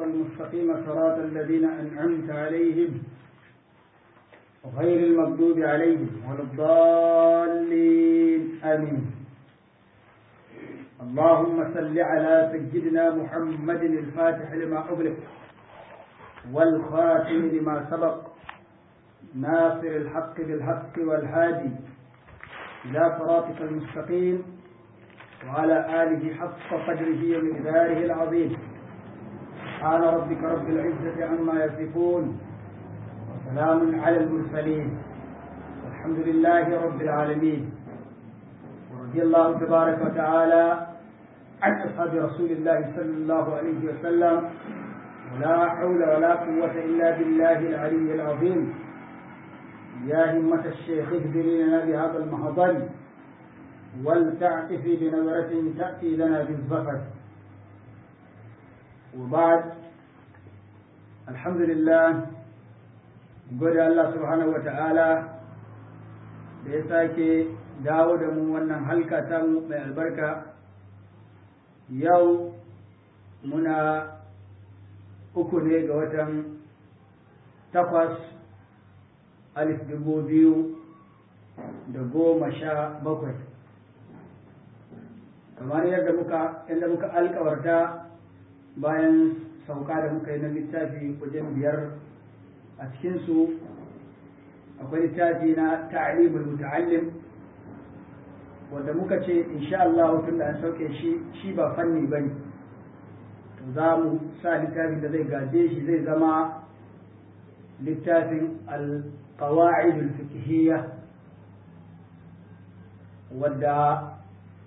المستقيم صراط الذين أنعمت عليهم غير المغضوب عليهم ولا الضالين آمين اللهم صل على سيدنا محمد الفاتح لما أغلق والخاتم لما سبق ناصر الحق بالحق والهادي إلى صراطك المستقيم وعلى آله حق قدره ومقداره العظيم سبحان ربك رب العزة عما يصفون وسلام على المرسلين والحمد لله رب العالمين ورضي الله تبارك وتعالى عن أصحاب رسول الله صلى الله عليه وسلم ولا حول ولا قوة إلا بالله العلي العظيم يا همة الشيخ اهدري لنا بهذا المحضر ولتعطفي بنظرة تأتي لنا بالظفر وبعد الحمد لله gode Allah subhanahu wa ta'ala da ya sake dawo da mu wannan halka ta mu mai albarka yau muna uku ne ga watan takwas alif dubu biyu da goma sha bakwai kamar yadda muka yadda muka alkawarta bayan sauka da muka yi na littafi wajen biyar a cikinsu akwai littafi na ta'limul muta'allim wanda muka ce insha Allah tun da an sauke shi shi ba fanni bane to za mu sa littafin da zai gaje shi zai zama littafin al-qawa'id al-fiqhiyya wadda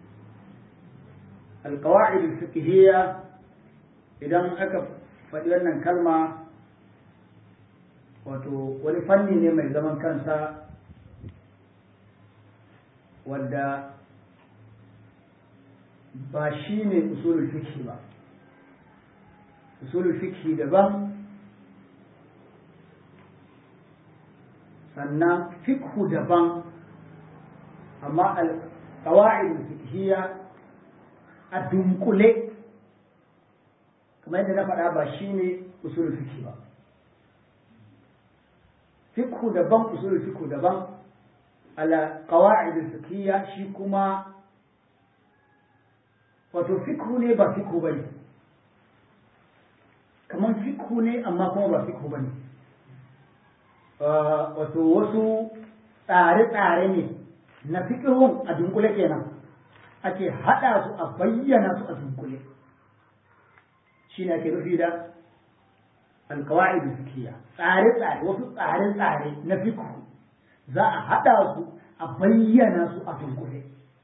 al-qawa'id al-fiqhiyya idan aka faɗi wannan kalma wato wani fanni ne mai zaman kansa wadda ba shi ne usulul fikhi ba usulul fikhi daban sannan fikhu daban amma al-qawa'id fikhiyya a dunkule kamar yadda na faɗa ba shi ne usulul fikhi ba fikhu daban usulul fikhu daban ala qawaid fiqhiyya shi kuma wato fikhu ne ba fikhu bane kaman fikhu ne amma kuma ba fikhu bane wato wasu tsare-tsare ne na fikihun a dunkule kenan ake haɗa su a bayyana su a dunkule shi ne ake nufi da alkawa'id fikiya tsare-tsare wasu tsare-tsare na fiku za a haɗa su a bayyana su a dunkule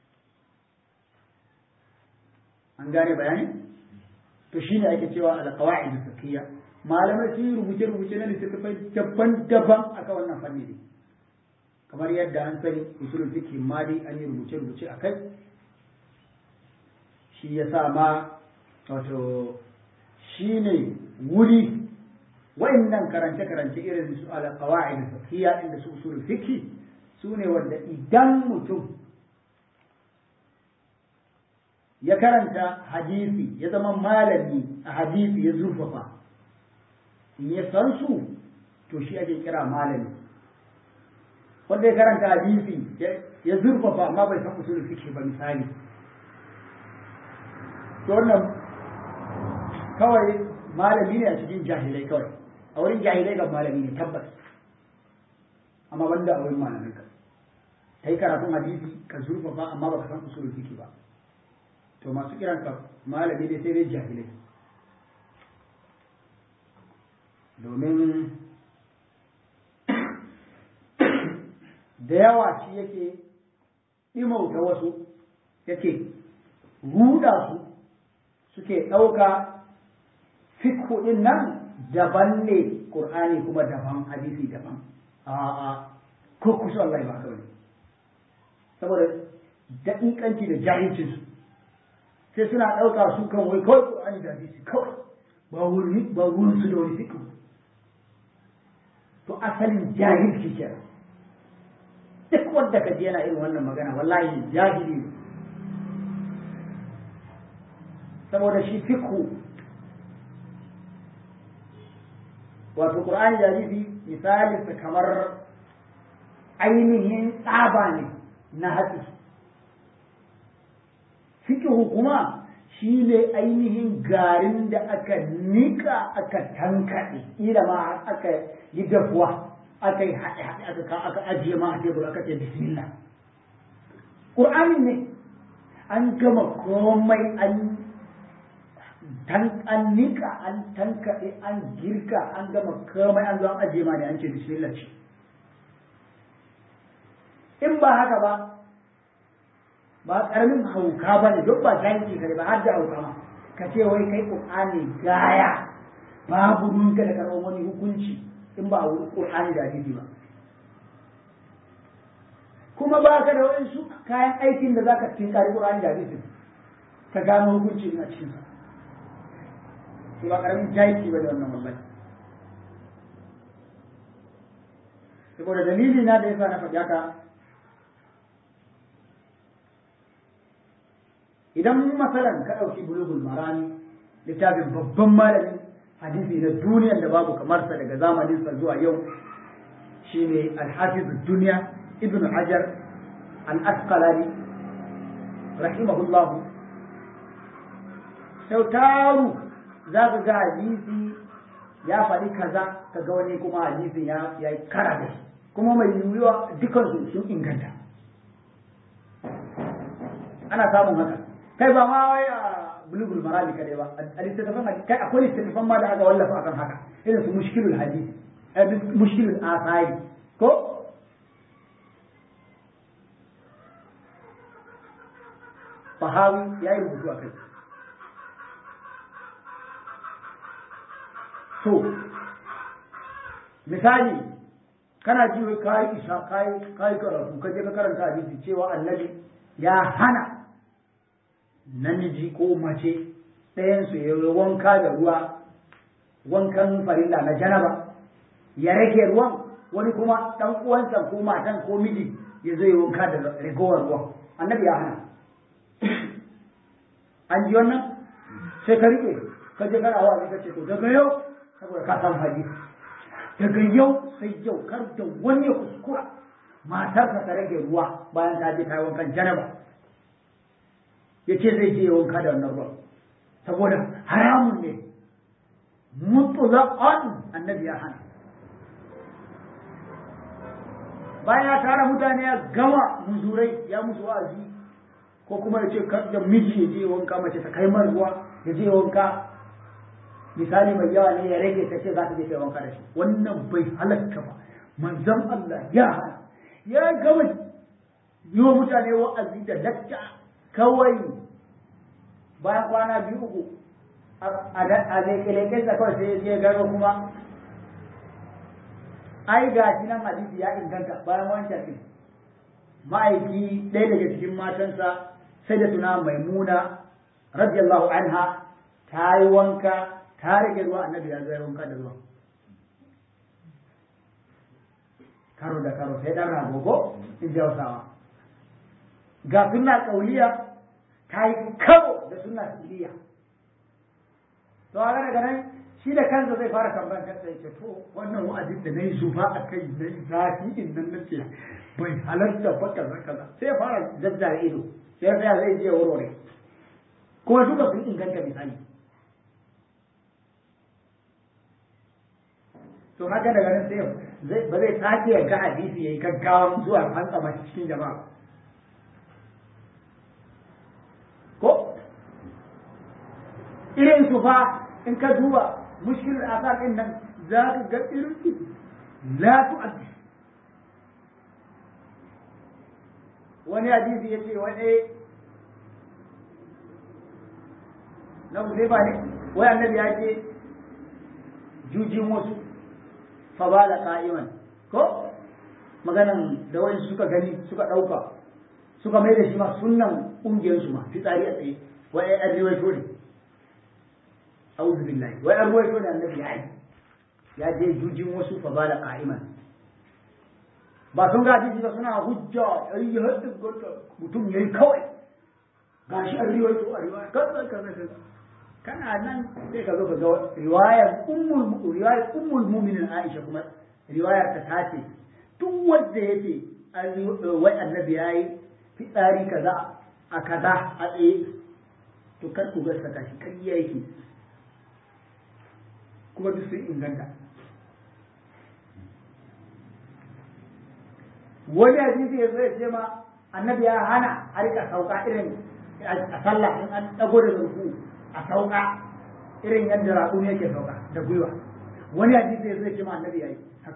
an gane bayani to shine ake cewa alkawa'id fikiya malamai sun yi rubuce-rubuce na littattafai daban-daban a kan wannan fanni ne kamar yadda an sani usulul fiqh ma dai an yi rubuce-rubuce a kai shi ya sa ma wato shi ne wuri wa'annan karance-karance irin su ala qawaid fiqhiyya inda su usul fiqh su ne wanda idan mutum ya karanta hadisi ya zama malami a hadisi ya zurfafa in ya san su to shi ake kira malami wanda ya karanta hadisi ya zurfafa amma bai san usul fiqh ba misali to wannan kawai malami ne a cikin jahilai kawai a wurin jahilai ga malami ne tabbas amma banda a wurin malamai ka kai karatun hadisi ka zurfafa amma baka san usul fiqh ba to masu kiran ka malami ne sai dai jahilai domin da yawa shi yake ɗimauta wasu yake ruda su suke ɗauka fikhu ɗin nan daban ne ƙur'ani kuma daban hadisi daban a'a ko kusa Allah ba kawai saboda daƙiƙanci da jahilcinsu sai suna ɗauka su kan wai kawai ƙur'ani da hadisi kawai ba wurin ba wurin su da wani fikhu to asalin jahilci kenan duk wanda ka ji yana irin wannan magana wallahi jahili ne saboda shi fikhu wato qur'ani da hadisi misalin sa kamar ainihin tsaba ne na hatsi fiqhu kuma shi ne ainihin garin da aka nika aka tankaɗe ila ma aka yi dafuwa aka yi haɗe haɗe aka ka aka ajiye ma a tebur aka ce bismillah ƙur'ani ne an gama komai an tan an nika an tankaɗe an girka an gama komai an zo an ajiye ma da an ce bismillah ce in ba haka ba ba karamin hauka ba ne duk ba jahilci kare ba har da hauka ma ka ce wai kai qur'ani gaya babu ruwanka da karɓar wani hukunci in ba a wuri qur'ani da hadisi ba kuma ba ka da wasu kayan aikin da zaka tinkari qur'ani da hadisi ka gano hukunci a cikin sa to ba karamin jahilci ba da wannan wallahi saboda dalili na da yasa na faɗi haka idan masalan ka ɗauki bulugul marami littafin babban malamin hadisi na duniyar da babu kamar sa daga zamanin sa zuwa yau shine al-hafiz duniya ibnu hajar al-asqalani rahimahullah sau taru za ka ga hadisi ya faɗi kaza ka ga wani kuma hadisin ya yi kara da shi kuma mai yiwuwa dukansu sun inganta ana samun haka kai ba ma wai a bulugul marami kadai ba a littattafan hadisi kai akwai littattafan ma da aka wallafa akan haka irin su mushkilul hadisi mushkilul asari ko Fahawi ya yi rubutu a kai so misali kana ji wai kayi isa kayi kayi karatu ka je ka karanta hadisi cewa annabi ya hana namiji ko mace ɗayansu ya yi wanka da ruwa wankan farilla na janaba ya rage ruwan wani kuma ɗan uwansa ko matan ko miji ya zo ya wanka da ragowar ruwan annabi ya hana an ji wannan sai ka riƙe ka je kana wa ka ce to daga yau saboda ka san hadisi daga yau sai yau kar da wani ya kuskura matarsa ta rage ruwa bayan ta je ta yi wankan janaba ya ce zai je wanka da wannan ruwan saboda haramun ne mutlaqan annabi ya hana bayan ya tara mutane ya gama muzurai ya musu wa'azi ko kuma ya ce da miji ya je wanka mace ta kai man ruwa ya je wanka misali mai yawa ne ya rage ta ce za ta je ta wanka da shi wannan bai halatta ba manzon Allah ya hana ya gama yi wa mutane wa'azi da lacca kawai bayan kwana biyu uku a leke da kawai sai ya gano kuma ai ga shi nan hadisi ya inganta bayan wancan din ma'aiki ɗaya daga cikin matansa sai da tuna maimuna radiyallahu anha ta yi wanka ta rage ruwa annabi ya zai wanka da ruwa karo da karo sai dan ragogo in ji hausawa ga sunna kauliya ta yi karo da sunna fi'liya to a daga nan shi da kansa zai fara tambayar kansa yake to wannan wa'azin da nayi zuba a kai na zafi in nan nace bai halarta ba kaza kaza sai ya fara zazzare ido sai ya tsaya zai je warware kuma duka sun inganta misali to haka daga nan sai ba zai sake ya ga hadisi yayi gaggawa zuwa fantsama cikin jama'a ko irin su fa in ka duba mushkilar asar din nan za ka ga irin su la tu'addi wani hadisi ya ce wani na ba ne wai annabi ya ce jujin wasu fa bala qa'iman ko maganan da wani suka gani suka dauka suka mai da shi ma sunnan kungiyar su ma fitsari a tsaye wai an riwaito ne a'udhu billahi wai an riwaito ne annabi ya yi ya je jujin wasu fa bala qa'iman ba sun ga hadisi ba suna hujja ai hadin gota mutum yayi kawai gashi an riwaito a riwaya kaza kaza kaza kana nan sai ka zo ka ga riwayar ummul riwayar ummul mu'minin Aisha kuma riwayar ta tace duk wanda yake wai annabi yayi fitsari kaza a kaza a tsaye to kar ku gaskata shi kariya yake kuma duk sun inganta wani hadisi ya zo ya ce ma annabi ya hana a rika sauka irin a sallah in an dago da ruku a sauka irin yadda raƙumi yake sauka da gwiwa wani hadisi ya zo ya ce ma annabi ya yi haka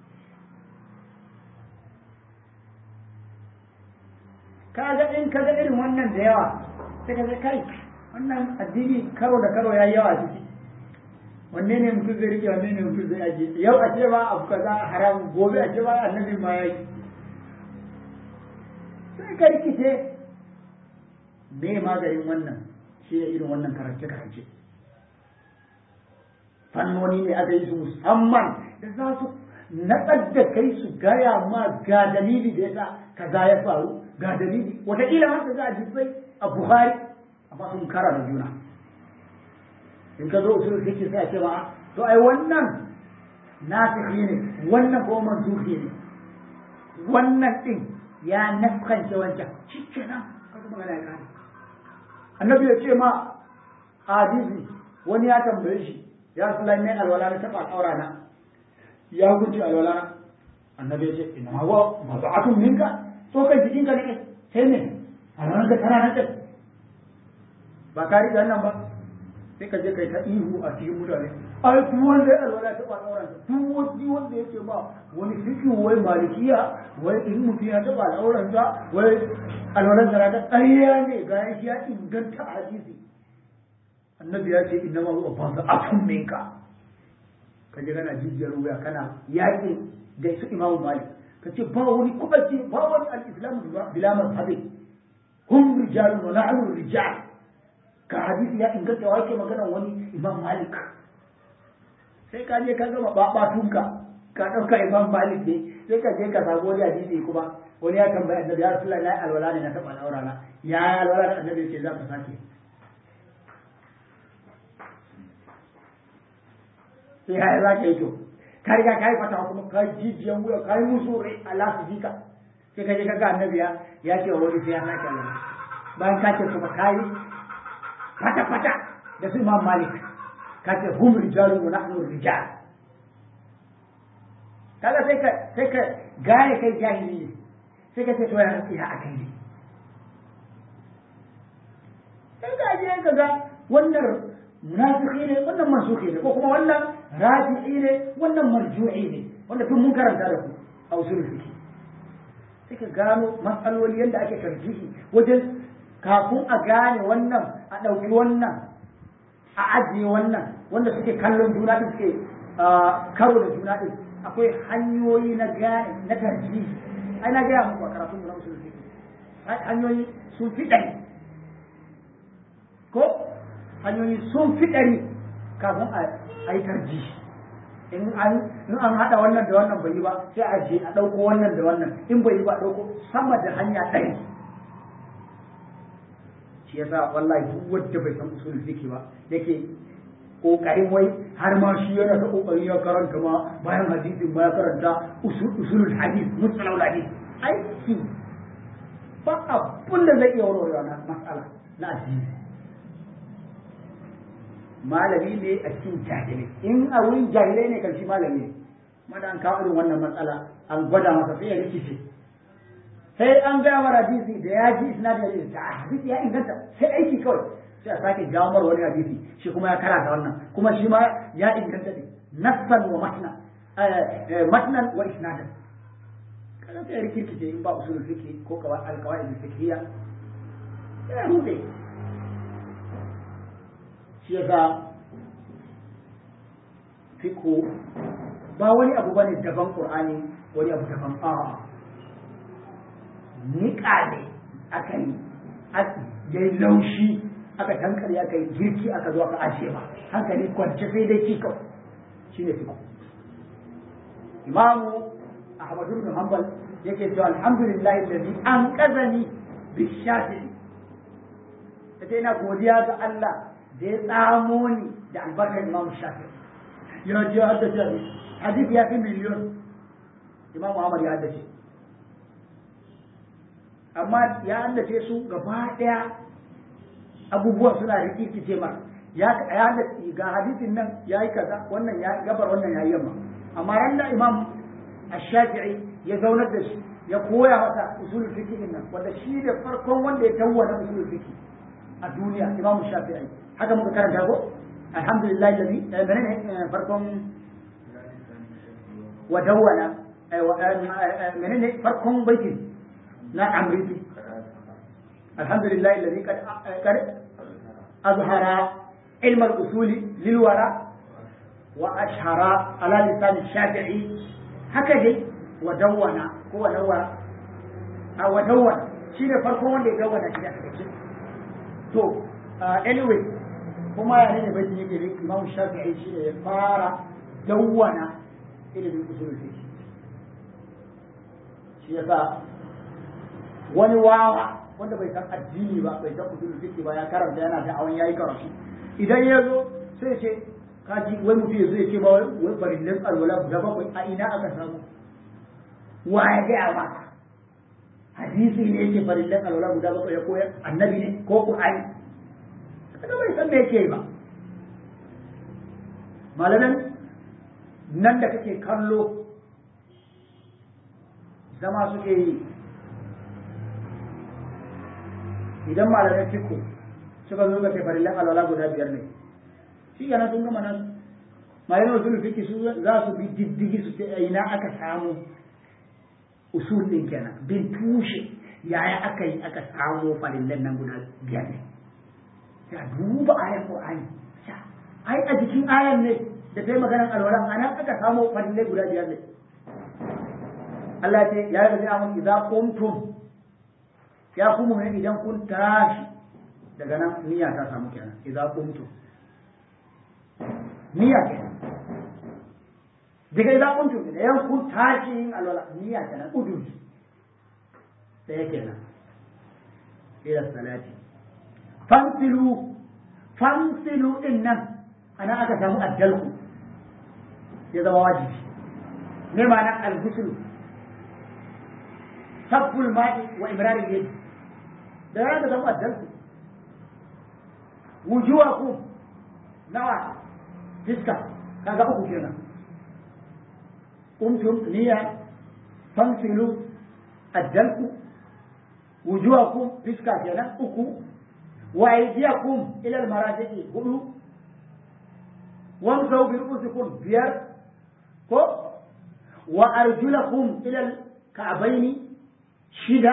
kaga in kaga irin wannan da yawa sai ka kai wannan addini karo da karo ya yi yawa ciki wanne ne mutum zai rike wanne ne mutum zai aje yau a ce ba abu kaza haram gobe a ce ba annabi ma ya yi sai ka rikice me maganin wannan shi ne irin wannan karance karance fannoni ne aka yi su musamman da za su natsar da kai su gaya ma ga dalili da yasa kaza ya faru ga dalili wataƙila har ka ga hadisai a buhari amma sun kara da juna in ka zo usul fiqh sai a ce ba to ai wannan nasikhi ne wannan ko mansuhi ne wannan din ya naskance wancan shikenan kaga magana ya kare annabi ya ce ma hadisi wani ya tambaye shi ya rasulullahi ne alwala na taba aura na ya hukunci alwala na annabi ya ce ina hawa maza'atun minka so kan jikin ka ne sai ne alwala ka tana nan kai ba ka riga nan ba sai ka je kai ta ihu a cikin mutane ai duk wanda ya alwala ta ba auren duk wani wanda yake ba wani fikin wai malikiya wai in mutum ya taba al'auran sa wai alwalan da ta ƙarya ne ga shi ya inganta hadisi annabi ya ce inna ma huwa fasa'atun minka ka je kana jijiyar wuya kana yaƙi da su imamu malik ka ce ba wani kubaci ba wani al-islam bila mazhabi hum rijalun wa nahnu rijal ka hadisi ya inganta wa ke magana wani imam malik sai ka je ka gama babatunka ka ɗauka imam malik ne sai ka je ka samu wani hadisi kuma wani ya tambaya annabi ya rasulullahi na alwala ne na taɓa al'aura na ya alwala da annabi ce za ka sake sai ya za ka yi to ka riga ka yi fata kuma ka jijiyan wuya ka yi musu rai a lasu jika sai ka je ka ga annabi ya ce wa wani sai ya sake alwala bayan ka ce kuma ka yi fata-fata da su imam malik ka ce hum rijalu wa nahnu rijal kaga sai ka sai ka gane kai jahili ne sai ka ce to ya ya akai ne sai ka je ka ga wannan munafiki ne wannan mansuki ne ko kuma wannan raji'i ne wannan marju'i ne wanda tun mun karanta da ku a usul fiqh sai ka gano matsaloli yadda ake tarjihi wajen kafin a gane wannan a ɗauki wannan a ajiye wannan wanda suke kallon juna ɗin suke karo da juna ɗin akwai hanyoyi na gane na tarji ai na gaya muku a karatun na usul fiqh hanyoyi sun fi ɗari ko hanyoyi sun fi ɗari kafin a yi tarji in an in an haɗa wannan da wannan bai yi ba sai a je a ɗauko wannan da wannan in bai yi ba a ɗauko sama da hanya ɗari shi yasa wallahi duk wanda bai san usul fiqh ba yake kokarin wai har ma shi yana ta kokarin ya karanta ma bayan hadisin ma ya karanta usul usulul hadith mustalahul hadith aiki ba abun da zai iya warware na mas'ala na addini malami ne a cikin jahilai in a wurin jahilai ne kan shi malami ne madan kawo irin wannan matsala an gwada masa sai ya rikice sai an gaya mara hadisi da ya ji isnadi da ta hadisi ya inganta sai aiki kawai sai a sake jawo mara wani hadisi shi kuma ya karanta wannan kuma shi ma ya inganta ne nassan wa matna matnan wa isnadan kada sai rikirkice in ba usulul fiqh ko kawai alqawaid fiqhiyya ya rude shi yasa fiqh ba wani abu bane daban qur'ani wani abu daban a'a niƙa ne aka yi ya yi laushi aka tankare aka yi girki aka zo aka ajiye ba hankali kwance sai dai ci kawai shi ne fiko imamu ahmadu bin hanbal yake cewa alhamdulillahi alladhi an qazani bi shafi'i kace ina godiya ga Allah da ya tsamo ni da albarkar imam shafi ya je haddace hadisi hadisi ya fi miliyon imam muhammad ya haddace amma ya haddace su gaba daya abubuwan suna rikice ma ya haddace ga hadisin nan ya yi kaza wannan ya gabar wannan ya yi yamma amma ran da imam ash-shafi'i ya zaunar da shi ya koya masa usulul fiqh din nan wanda shi da farkon wanda ya tawwana usulul fiqh a duniya imam shafi'i haka muka karanta ko alhamdulillah alladhi menene farkon wa dawwana menene farkon baitin na amriti alhamdulillah alladhi qad qad azhara ilm al-usul lil wara wa ashhara ala lisan shafi'i haka dai wa dawwana ko wa dawwana a wa dawwana shi ne farkon wanda ya dawwana shi a cikin to anyway kuma ya ne bai yake ne imam shafi'i shi ne ya fara dawwana ilimin usul fiqh shi yasa wani wawa wanda bai san addini ba bai san usul fiqh ba ya karanta yana da awan yayi karatu idan ya zo sai ce kaji wai mutum ya zo ya ce ba wai barillan alwala guda bakwai a ina aka samu wa ya gaya maka hadisi ne yake farillan alwala guda bakwai ya koyar annabi ne ko qur'ani kaga bai san me yake ba malaman nan da kake kallo zama suke yi idan malaman fiku suka zo ga farillan alwala guda biyar ne shi yana sun gama nan malaman usul fiki su za su bi diddigi su ce ina aka samu usul din kenan bin tushe yaya aka yi aka samu farillan nan guda biyar ne ya duba ayar qur'ani ai a jikin ayar ne da ta yi maganar alwala a nan aka samu farillai guda biyar ne Allah ce ya yi amun idza qumtum ya kuma ne idan kun tashi daga nan niyya ta samu kenan idza qumtum niyya kenan daga idza qumtum idan kun tashi yin alwala niyya kenan udun sai kenan ila salati fansilu fansilu din nan ana aka samu addalku ya zama wajibi ne ma'ana al-ghusl sabbul ma'i wa imrarin yadi da ya zama addalku wujuhakum nawa fiska kaga uku kenan kuntum niyya fansilu addalku wujuhakum fiska kenan uku wa aydiyakum ila al-marafiqi hudu wamsau bi ru'usikum biyar ko wa arjulakum ila al-ka'bayn shida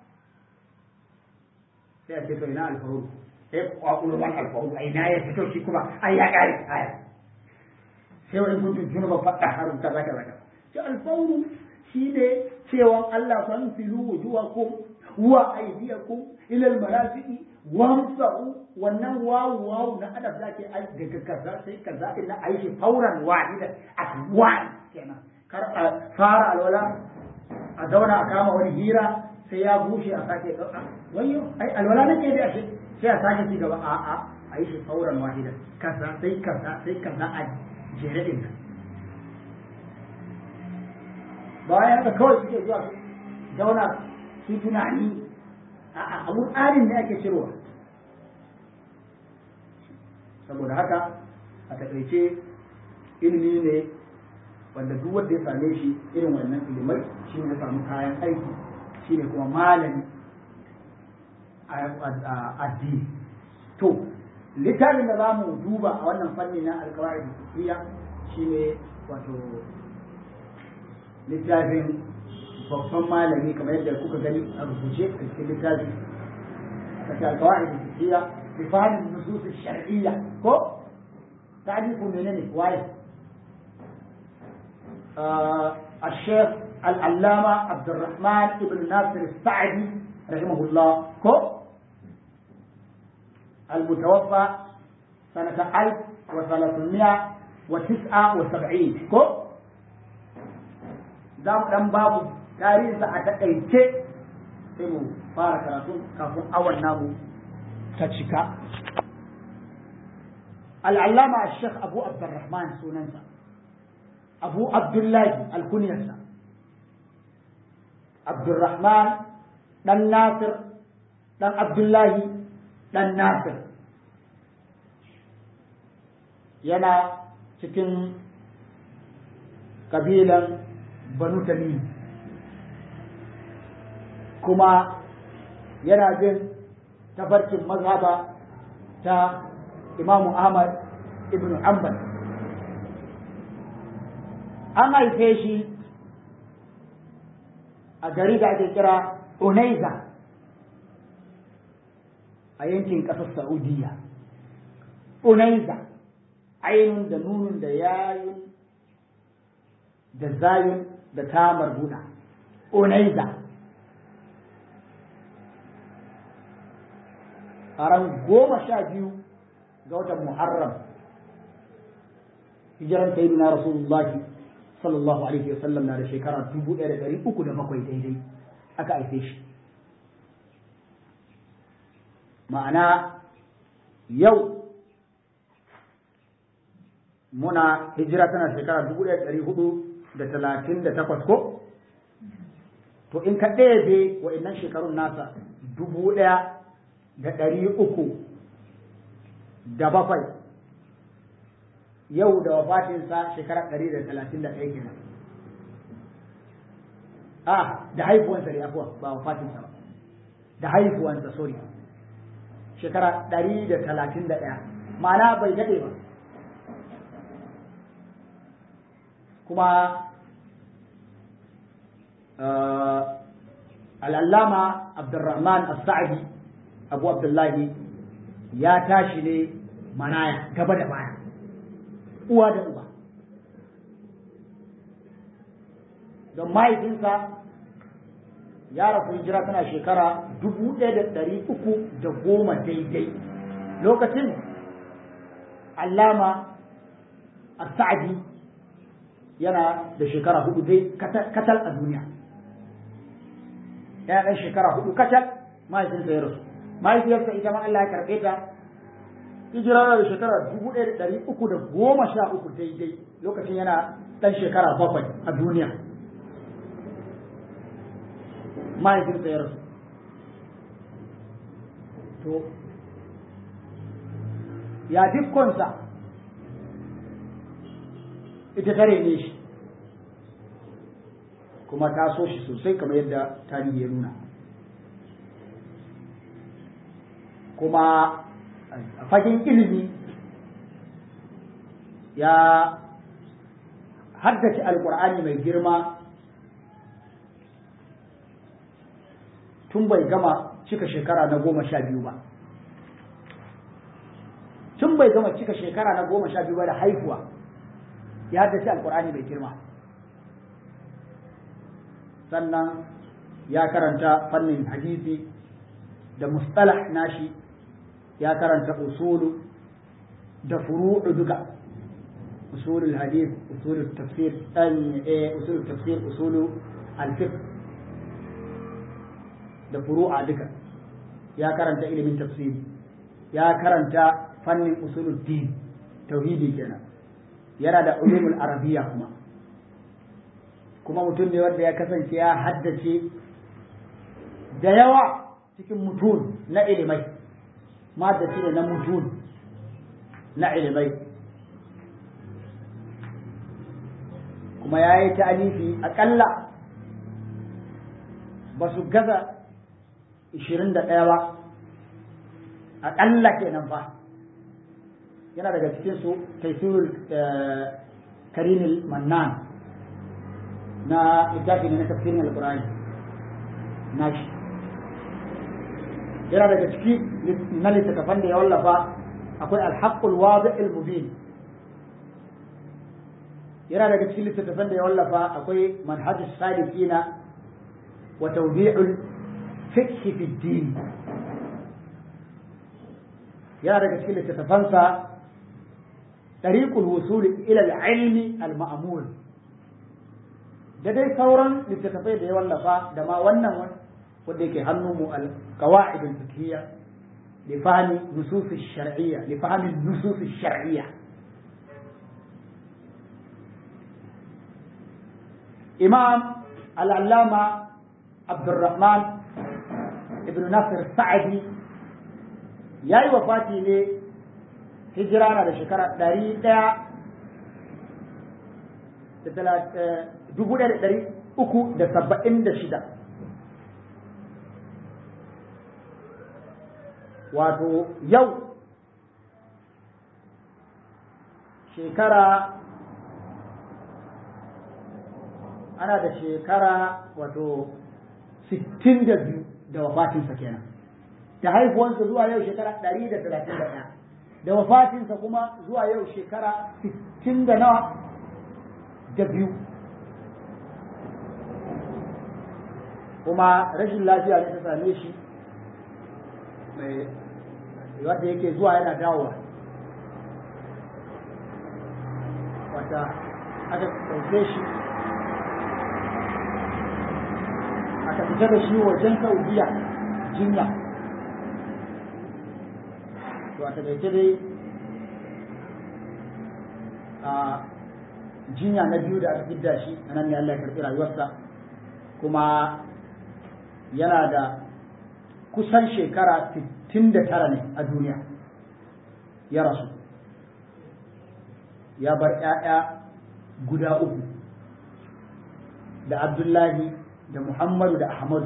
sai a ce to ina alfaru sai kwakulo man alfaru ai na ya fito shi kuma ai ya kare aya sai wani kuntum junuba fadda harun kaza kaza kaza sai alfaru shine cewa Allah san filu wujuhakum wa aydiyakum ila al-marafiqi wamsa'u wannan wawu wawu na adab zake ai daga kaza sai kaza ina aishi fauran wahida atwan kenan kar a fara alwala a zauna a kama wani hira sai ya bushe a sake dauka wayo ai alwala nake da shi sai a sake ci gaba a a aishi fauran wahida kaza sai kaza sai kaza a jere din nan bayan da kawai suke zuwa zauna su tunani a abun tsarin da ake cirowa saboda haka a takaice ilimi ne wanda duk wanda ya same shi irin wannan ilimai shi ne ya samu kayan aiki shi ne kuma malami a addini to littafin da za mu duba a wannan fanni na alkawari da shi ne wato littafin babban malami kamar yadda kuka gani a rubuce a cikin littafi a cikin alkawari da tafiya bi fahimtar nusus shar'iyya ko ta'rifu menene waye الشيخ العلامة عبد الرحمن بن ناصر السعدي رحمه الله كو المتوفى سنة 1379 كو za mu ɗan babu tarihinsa a taƙaice sai mu fara karatu kafin awon namu ta cika al'allama shek abu abdurrahman sunansa abu abdullahi alkuniyarsa abdurrahman ɗan nasir ɗan abdullahi ɗan nasir yana cikin ƙabilan banu tamim kuma yana bin tafarkin mazhaba ta imamu ahmad ibn hanbal an haife shi a gari da ake kira Unaiza a yankin ƙasar Saudiya. Unaiza, ainun da nunun da yayun da zayun da tamar buɗa. Unaiza. A ran goma sha biyu ga watan Muharram, hijiran sayyidina Rasulullahi sallallahu alaihi wa sallam na da shekara dubu ɗaya da ɗari uku da bakwai daidai aka haife shi ma'ana yau muna hijira tana shekara dubu ɗaya da ɗari hudu da talatin da takwas ko to in ka ɗebe wa'innan shekarun nasa dubu ɗaya da ɗari uku da bakwai yau da wafatinsa shekara ɗari da talatin da ɗaya kenan a da haifuwansa ne afuwa ba wafatinsa ba da haifuwansa sorry shekara ɗari da talatin da ɗaya ma'ana bai daɗe ba kuma al'allama abdurrahman as-sa'di abu abdullahi ya tashi ne manaya gaba da baya uwa da uba don mahaifinsa ya rasu hijira tana shekara dubu ɗaya da ɗari uku da goma daidai lokacin allama a sa'adi yana da shekara hudu dai katal a duniya yana ɗan shekara hudu katal mahaifinsa ya rasu mahaifiyarsa ita ma Allah ya karɓe ta hijira da shekara dubu ɗaya da ɗari uku da goma sha uku daidai lokacin yana ɗan shekara bakwai a duniya mahaifinsa ya rasu to ya dukkansa ita tare ne shi kuma ta so shi sosai kamar yadda tarihi ya nuna kuma a fagen ilimi ya haddace alkur'ani mai girma tun bai gama cika shekara na goma sha biyu ba tun bai gama cika shekara na goma sha biyu ba da haihuwa ya haddace alkur'ani mai girma sannan ya karanta fannin hadisi da mustalah nashi ya karanta usulu da furu'u duka usulul hadith usulul tafsir eh usulul tafsir usulu al-fiqh da furu'a duka ya karanta ilimin tafsiri ya karanta fannin usulul din tauhidi kenan yana da ulumul arabiya kuma kuma mutum ne wanda ya kasance ya haddace da yawa cikin mutun na ilimai maddaci ne na mutun na ilimai kuma ya yi ta'alifi aƙalla ba su gaza 21 ba aƙalla kenan ba yana daga cikin su taisirul karimul mannan na littafi ne na tafsirin alƙur'ani na shi yana daga ciki na littattafan da ya wallafa akwai alhaqqul wadi'il mubin yana daga cikin littattafan da ya wallafa akwai manhajus salikina wa tawdi'ul fiqh fi din yana daga cikin littattafansa tariqul wusul ila al-ilmi al-ma'mul da dai sauran littattafai da ya wallafa da ma wannan wanda yake hannun mu al-qawaid al-fiqhiyya لفهم نصوص الشرعية لفهم النصوص الشرعية إمام العلامة عبد الرحمن ابن ناصر السعدي ياي وفاتي ne hijira na da shekara ɗari ɗaya da dubu ɗaya da ɗari uku da saba'in da shida wato yau shekara ana da shekara wato sittin da biyu da wafatinsa kenan da haifuwansa zuwa yau shekara ɗari da talatin da ɗaya da wafatinsa kuma zuwa yau shekara sittin da nawa da biyu kuma rashin lafiya ne ta same shi mai wanda yake zuwa yana dawowa wata aka ɗauke shi aka fita da shi wajen saudiya jinya to a taƙaice dai a jinya na biyu da aka fidda shi a nan ne Allah ya karɓi rayuwarsa kuma yana da kusan shekara 69 ne a duniya ya rasu ya bar ‘ya'ya guda uku da abdullahi da muhammadu da ahmadu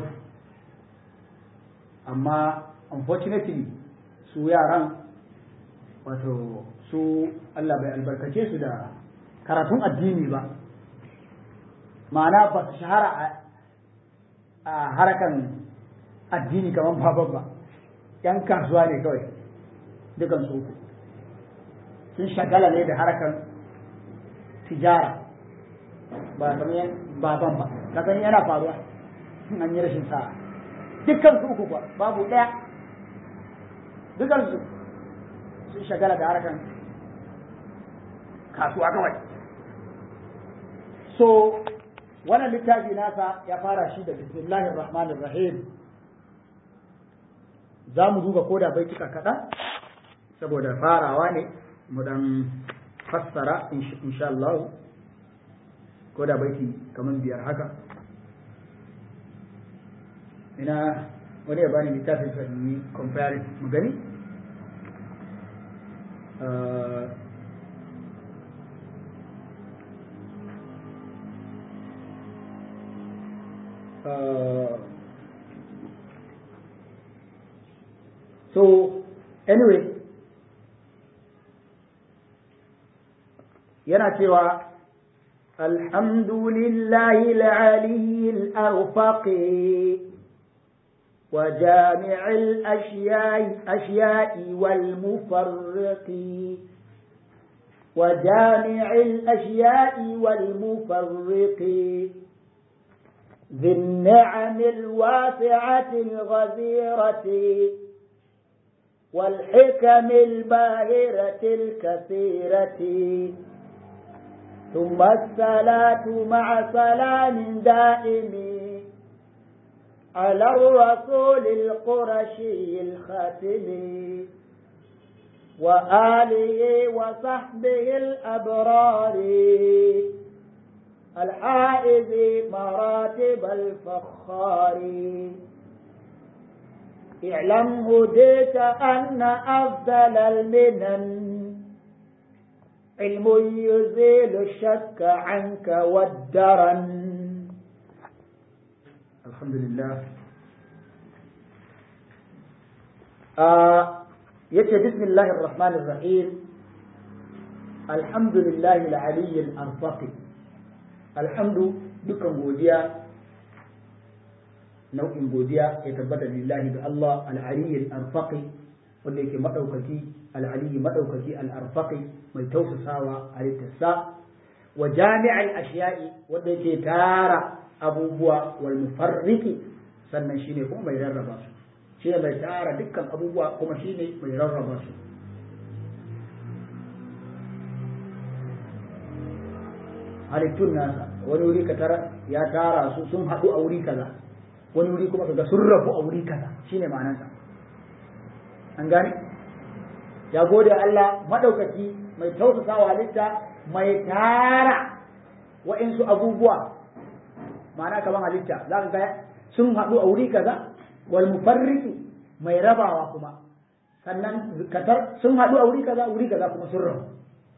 amma unfortunately su yaran wato su Allah bai albarkace su da karatun addini ba ma'ana ba su shahara a harakan addini kamar baban ba ‘yan kasuwa ne kawai dukan su uku sun shagala ne da harakan tijara ba kamar baban ba kasan yana faruwa an yi rashin sa'a dukkan su uku ba babu ɗaya dukkan su sun shagala da harakan kasuwa kawai so wannan littafi nasa ya fara shi da bismillahir rahmanir rahim za mu duba ko da baituka kaɗan saboda farawa ne mu dan fassara insha Allah ko da baiti kamar biyar haka ina wani ya bani littafin sa ni comparing mu gani so anyway yana cewa alhamdulillahi العلي الأرفق وجامع الأشياء أشياء والمفرق وجامع الأشياء والمفرق ذي النعم الواسعة الغزيرة والحكم الباهرة الكثيرة ثم الصلاة مع سلام دائم على الرسول القرشي الخاتم وآله وصحبه الأبرار الحائز مراتب الفخار اعلم هديت أن أفضل المنن علم يزيل الشك عنك والدرن الحمد لله آه يتي بسم الله الرحمن الرحيم الحمد لله العلي الأرفق الحمد دكان godiya nau'in godiya ya tabbata lillahi da Allah al-aliyyil arfaqi wanda yake madaukaki al-aliyyi madaukaki al-arfaqi mai tausasawa a littarsa wa jami'al ashiya'i wanda yake tara abubuwa wal mufarriqi sannan shine kuma mai rarraba su shine mai tara dukkan abubuwa kuma shine mai rarraba su halittun nasa wani wuri ka tara ya tara su sun haɗu a wuri kaza wani wuri kuma kaga sun rabu a wuri kaza shine ma'anarsa an gane ya gode Allah madaukaki mai tausasa wa halitta mai tara wa'insu abubuwa ma'ana kaman halitta za ka ga sun haɗu a wuri kaza wal mufarriqi mai rabawa kuma sannan katar sun haɗu a wuri kaza wuri kaza kuma sun rabu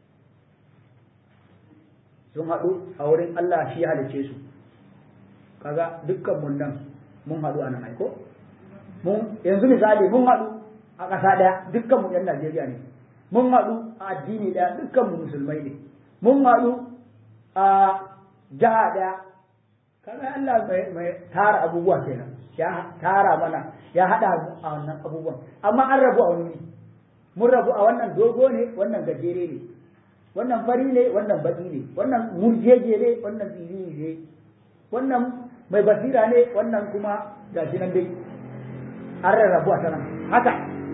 sun haɗu a wurin Allah shi halice su kaga dukkan mun nan mun haɗu a nan aiko mun yanzu misali mun haɗu a ƙasa ɗaya dukkan mu ɗan Najeriya ne mun haɗu a addini ɗaya dukkan mu musulmai ne mun haɗu a jiha ɗaya kaga Allah mai tara abubuwa kenan ya tara mana ya haɗa mu a wannan abubuwan amma an rabu a wani mun rabu a wannan dogo ne wannan gajere ne wannan fari ne wannan baki ne wannan murjeje ne wannan tsiri ne wannan mai basira ne wannan kuma gashi nan dai an rarrabu a sanan haka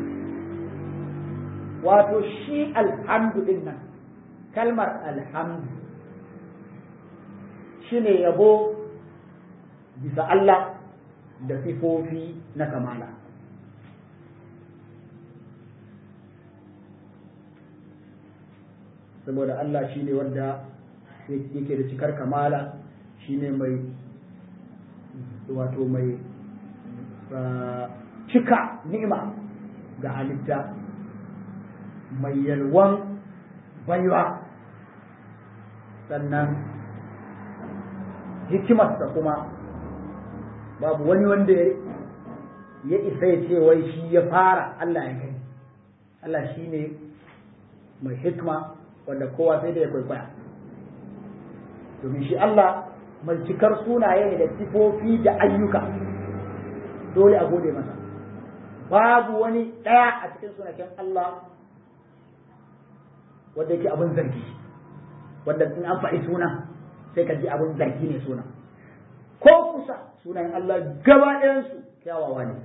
wato shi alhamdu din nan kalmar alhamdu shine yabo bisa Allah da sifofi na kamala saboda Allah shine wanda yake da cikar kamala shine mai wato mai cika ni'ima ga halitta mai yalwan baiwa sannan hikimarsa kuma babu wani wanda ya isa ya ce wai shi ya fara Allah ya gani Allah shi ne mai hikma wanda kowa sai da ya kwaikwaya domin shi Allah mai cikar sunaye ne da sifofi da ayyuka dole a gode masa babu wani ɗaya a cikin sunaken Allah wanda yake abin zargi wanda in an faɗi suna sai ka ji abin zargi ne suna ko kusa sunayen Allah gaba ɗayansu kyawawa ne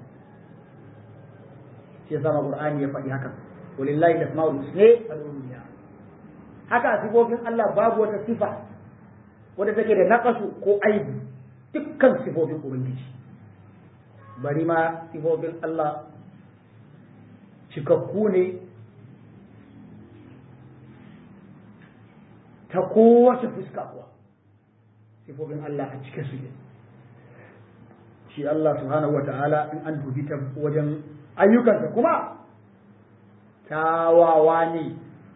shi yasa Qur'ani ya faɗi haka walillahi al-asmaul husna fad'uhu haka sifofin Allah babu wata sifa wadda take da naqasu ko aibu dukkan sifofin ubangiji bari ma sifofin Allah cikakku ne ta kowace fuska kuwa sifofin Allah a cike su ne shi Allah subhanahu wata'ala in an dubi ta wajen ayyukansa kuma tawawa ne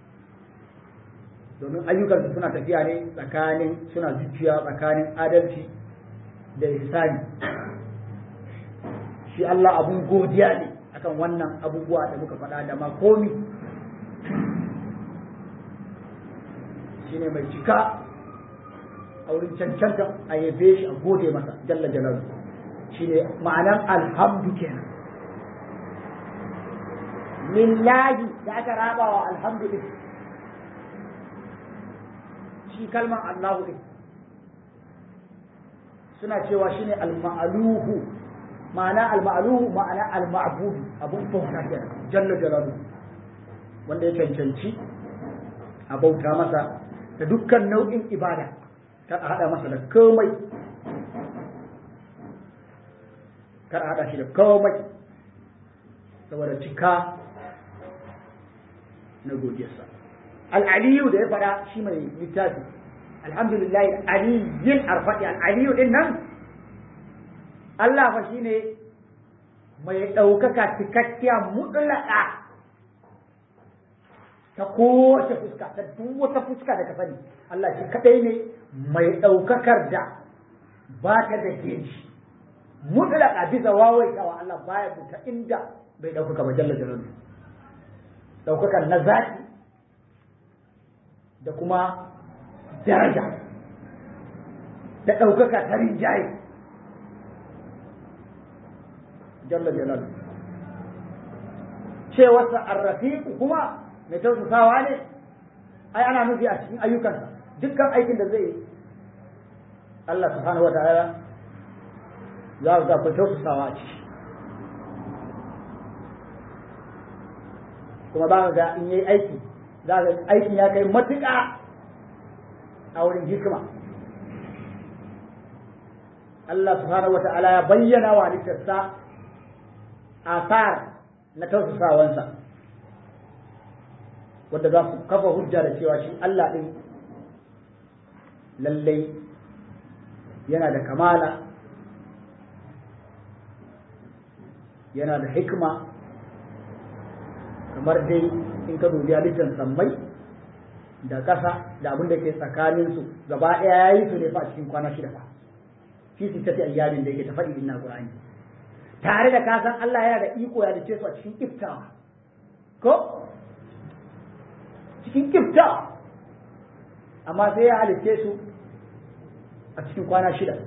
domin ayyukansa suna tafiya ne tsakanin suna zuciya tsakanin adalci da ihsani shi Allah abun godiya ne akan wannan abubuwa da muka faɗa da ma komi shine mai cika a wurin cancanta a yabe shi a gode masa jalla jalalu shine ma'anar alhamdu kenan lillahi da aka raba wa alhamdu din shi kalman Allahu din suna cewa shine al-ma'luhu ma'ana al-ma'luhu ma'ana al-ma'budu abun bauta kenan jalla jalalu wanda ya cancanci a bauta masa da dukkan nau'in ibada kar a hada masa da komai kar a hada shi da komai saboda cika na godiyarsa al'aliyu da ya fada shi mai littafi alhamdulillah aliyin arfaɗi al'aliyu din nan Allah fa shine mai ɗaukaka cikakkiya mutlaka ta kowace fuska ta duk wata fuska da ka sani Allah shi kadai ne mai ɗaukakar da ba ta da geji mutlaka bisa wawaitawa Allah baya buta inda bai ɗaukaka ba jalla jalalu ɗaukakar na zaki da kuma daraja da ɗaukaka ta rinjaye jalla jalalu cewarsa arrafiku kuma mai tausasawa ne ai ana nufi a cikin ayyukansa dukkan aikin da zai yi Allah subhanahu wa ta'ala za ka ga tausasawa a ciki kuma ba ga in yi aiki za ga aikin ya kai matuƙa a wurin hikima Allah subhanahu wa ta'ala ya bayyana wa halittarsa asar na tausasawansa wadda za su kafa hujja da cewa shi Allah ɗin lallai yana da kamala yana da hikima kamar dai in ka dubi halittar sammai da ƙasa da abin da ke tsakaninsu gaba ɗaya ya yi su ne fa a cikin kwana shida fa fi su tafi ayyamin da yake ta faɗi inna Qur'ani tare da kasan Allah yana da iko ya dace su a cikin iftawa ko cikin iftawa amma sai ya halitte su a cikin kwana shida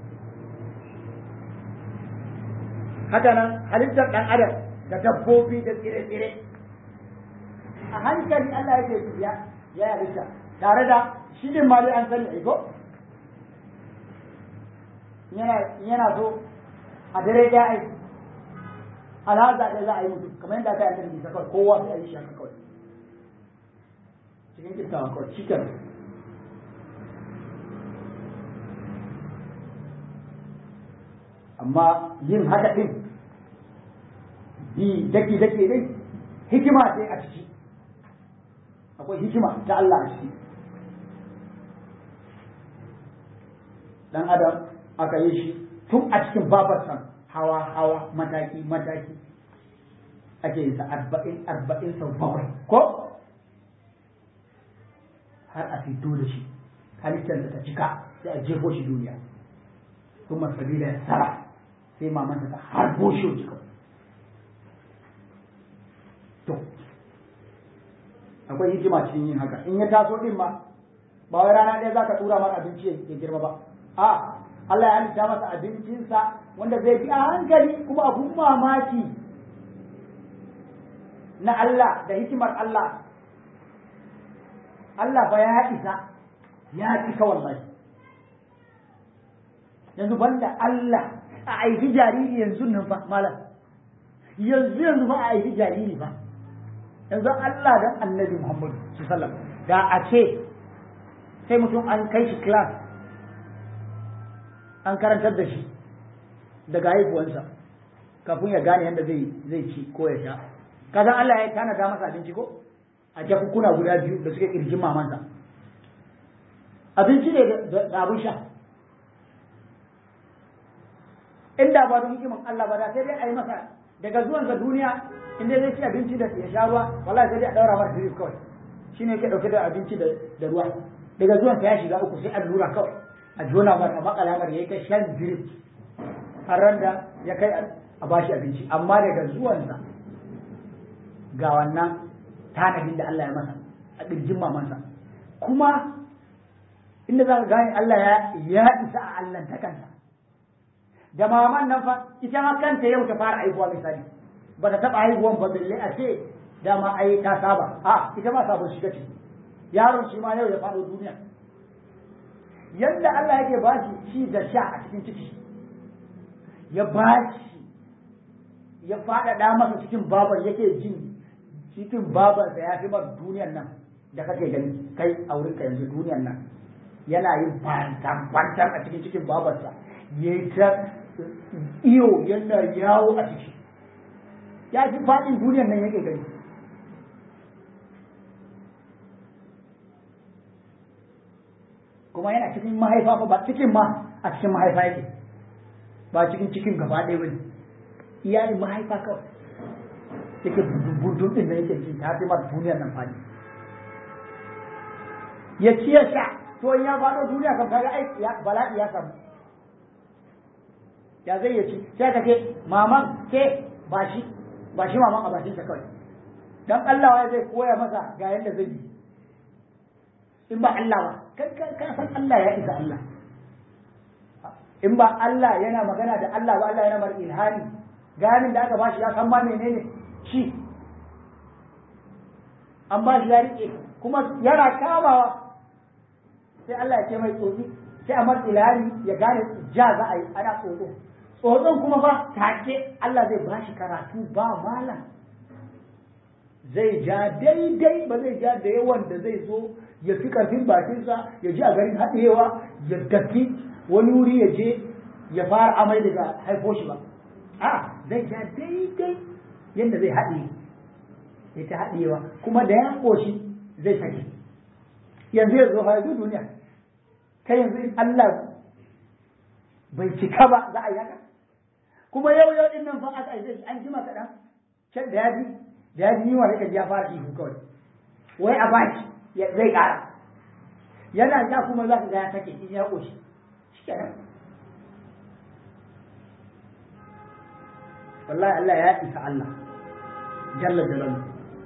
haka nan halittar ɗan adam da dabbobi da tsire-tsire a hankali Allah yake tafiya ya halitta tare da shi din ma dai an sani aiko yana so a dare ya aiki alhaza ɗaya za a yi mutu kamar yadda aka yi annabi isa kawai kowa sai a yi shi haka kawai cikin kittawa kawai cikin amma yin haka ɗin bi daki daki ɗin hikima ce a ciki akwai hikima ta Allah a ciki dan adam aka yi shi tun a cikin babarsa hawa hawa mataki mataki ake yin sa arba'in arba'in sau bakwai ko har a fito da shi halittarsa ta cika sai a jefo shi duniya kuma sabila ya sara sai mamansa ta harbo shi wajen kawai to akwai hikima cikin yin haka in ya taso din ma ba wai rana ɗaya za ka tura masa abinci ya girma ba a Allah ya halitta masa abincinsa wanda zai bi a hankali kuma abun mamaki na Allah da hikimar Allah Allah ba ya isa ya cika wallahi yanzu banda Allah a aiki jariri yanzu nan fa malam yanzu yanzu ba a aiki jariri ba yanzu Allah dan annabi Muhammadu sallallahu da a ce sai mutum an kai shi class an karantar da shi daga haihuwansa kafin ya gane yadda zai zai ci ko ya sha kaza Allah ya tanada masa abinci ko a jakukuna guda biyu da suke kirjin mamansa abinci ne da abin sha inda ba don hikiman Allah ba da sai dai a yi masa daga zuwansa duniya inda zai ci abinci da ya sha ruwa wallahi sai dai a daura masa drip kawai shine yake dauke da abinci da ruwa daga zuwansa ya shiga uku sai allura kawai a jona masa makalamar ya yi ta shan drip har ran da ya kai a bashi abinci amma daga zuwansa ga wannan tanadin da Allah ya masa a ƙirjin mamansa kuma inda za ka gane Allah ya isa a Allah ta kansa da maman nan fa ita ma kanta yau ta fara haihuwa misali ba ta taɓa haihuwan ba balle a ce dama ai ta saba a ita ma sabon shiga ce yaron shi ma yau ya faɗo duniya yadda Allah yake ba shi ci da sha a cikin ciki ya ba shi ya faɗaɗa masa cikin babar yake jin cikin babar da ya fi mar duniyar nan da kake gani kai a wurinka yanzu duniyar nan yana yin fantan fantan a cikin cikin babarsa ya yi ta iyo yana yawo a ciki ya fi faɗin duniyar nan yake gani kuma yana cikin mahaifa fa ba cikin ma a cikin mahaifa yake ba cikin cikin gaba ɗaya bane iyalin mahaifa kawai yake burdun din da yake ji ta fi masa duniyar nan fadi ya ci ya sha to in ya faɗo duniya kan kaga ai bala'i ya samu ya zai ya ci sai ka ce maman ke ba shi ba shi maman a bakinsa kawai dan Allah zai koya masa ga yadda zai yi in ba Allah ba kai ka san Allah ya isa Allah in ba Allah yana magana da Allah ba Allah yana mar ilhani ganin da aka bashi ya san ma menene shi an bashi ya rike kuma yana kamawa sai Allah ya ce mai tsotsi sai a mar ilhani ya gane ja za a yi ana tsotso tsotson kuma ba take Allah zai bashi karatu ba malam zai ja daidai ba zai ja da yawan da zai so ya fi karfin bakinsa ya ji a garin haɗewa ya tafi wani wuri ya je ya fara amai daga haifo shi ba a zai ja daidai yadda zai haɗe ya ta haɗewa kuma da ya ƙoshi zai sake yanzu ya zo ha yanzu duniya kai yanzu in Allah bai cika ba za a yi haka kuma yau yau din nan fa aka aice an jima kaɗan can da ya ji da ya ji yiwa sai ya fara ihu kawai wai a baki zai ƙara yana ja kuma za ka ga ya sake in ya ƙoshi shi kenan wallahi Allah ya isa Allah jalla jalalu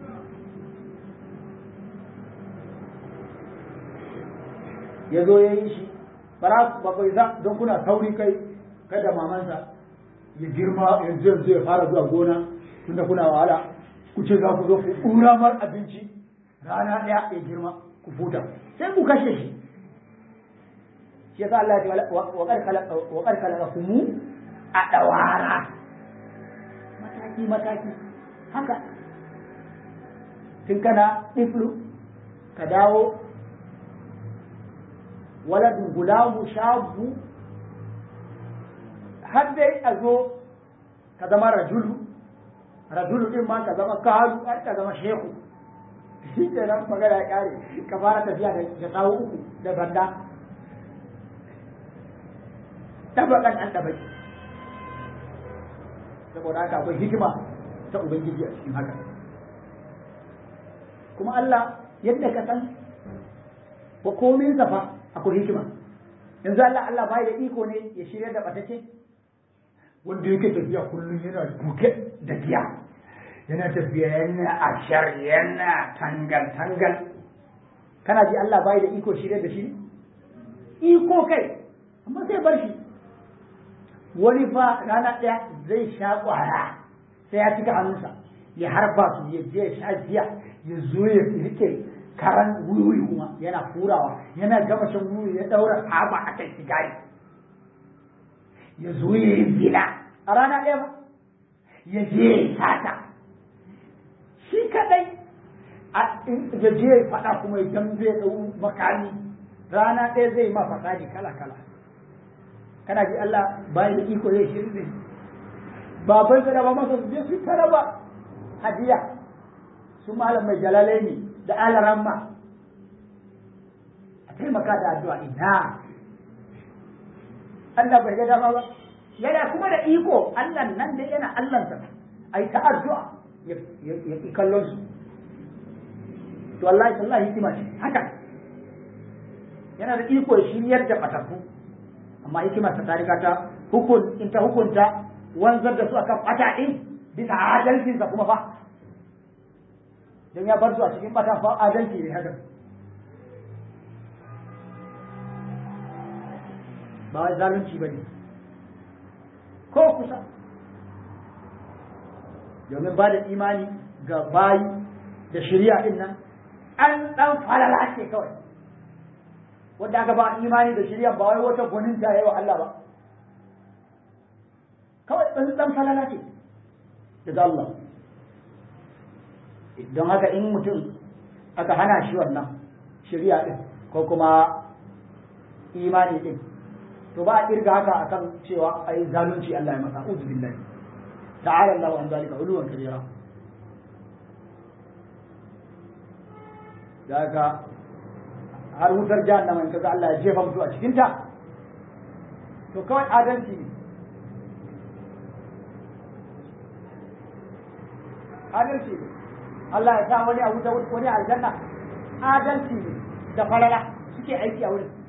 ya zo ya yi shi ba ba bai za don kuna sauri kai kada mamansa ya girma yanzu yanzu ya fara zuwa gona tunda kuna wahala ku ce za ku zo ku ɗura mar abinci rana ɗaya ya girma ku futa sai ku kashe shi shi yasa Allah ya ce wa qad khalaqakum a dawara mataki mataki haka tun kana iflu ka dawo waladun gulamu shabu har dai a zo ka zama rajulu rajulu din ma ka zama kalu har ka zama shehu shi ke nan magana ya kare ka fara tafiya da tsawo uku da banda tabakan an tabaki saboda haka akwai hikima ta ubangiji a cikin haka kuma Allah yadda ka san ba komin fa akwai hikima yanzu Allah Allah bai da iko ne ya shirya da batace wanda yake tafiya kullum yana duke da giya yana tafiya yana ashar yana tangal tangal kana ji Allah bai da iko shirya da shi iko kai amma sai bar shi wani fa rana ɗaya zai sha ƙwara sai ya cika hannunsa ya harba su ya je ya sha giya ya zo ya rike karan wuyi kuma yana furawa yana gama shan wuyi ya daura haba a kai sigari ya zo ya yi zina a rana ɗaya ba ya je ya sata shi kadai ya je ya faɗa kuma ya dambe ya ɗau makami rana ɗaya zai ma fasadi kala kala kana ji Allah bayan da iko zai shirin ne baban sa da ba masa su je su taraba hadiya su malam mai jalalai ne da alaramma a taimaka da addu'a ina Allah bai ga dama ba yana kuma da iko Allah nan da yana Allahnsa ai ta addu'a ya ki kallon su to wallahi wallahi hikima ce haka yana da iko ya shiryar da batattu amma hikima ta tarika ta hukun in ta hukunta wanzar da su akan bata din bisa adalcinsa kuma fa don ya bar su a cikin bata fa adalci ne haka ba wai zalunci ba ne ko kusa domin ba da imani ga bayi da shirya din nan an dan falala ce kawai wanda aka ba imani da shirya ba wai wata gwanin ta yi wa Allah ba kawai dan dan falala ce daga Allah don haka in mutum aka hana shi wannan shirya din ko kuma imani din to ba a kirga haka akan cewa ai zalunci Allah ya masa uzu billahi ta'ala Allah an zalika uluwan kabira daga har wutar jahannama in kaga Allah ya jefa mutu a cikin ta to kawai adalci ne adalci ne Allah ya sa wani a wuta wani a aljanna adalci ne da falala suke aiki a wurin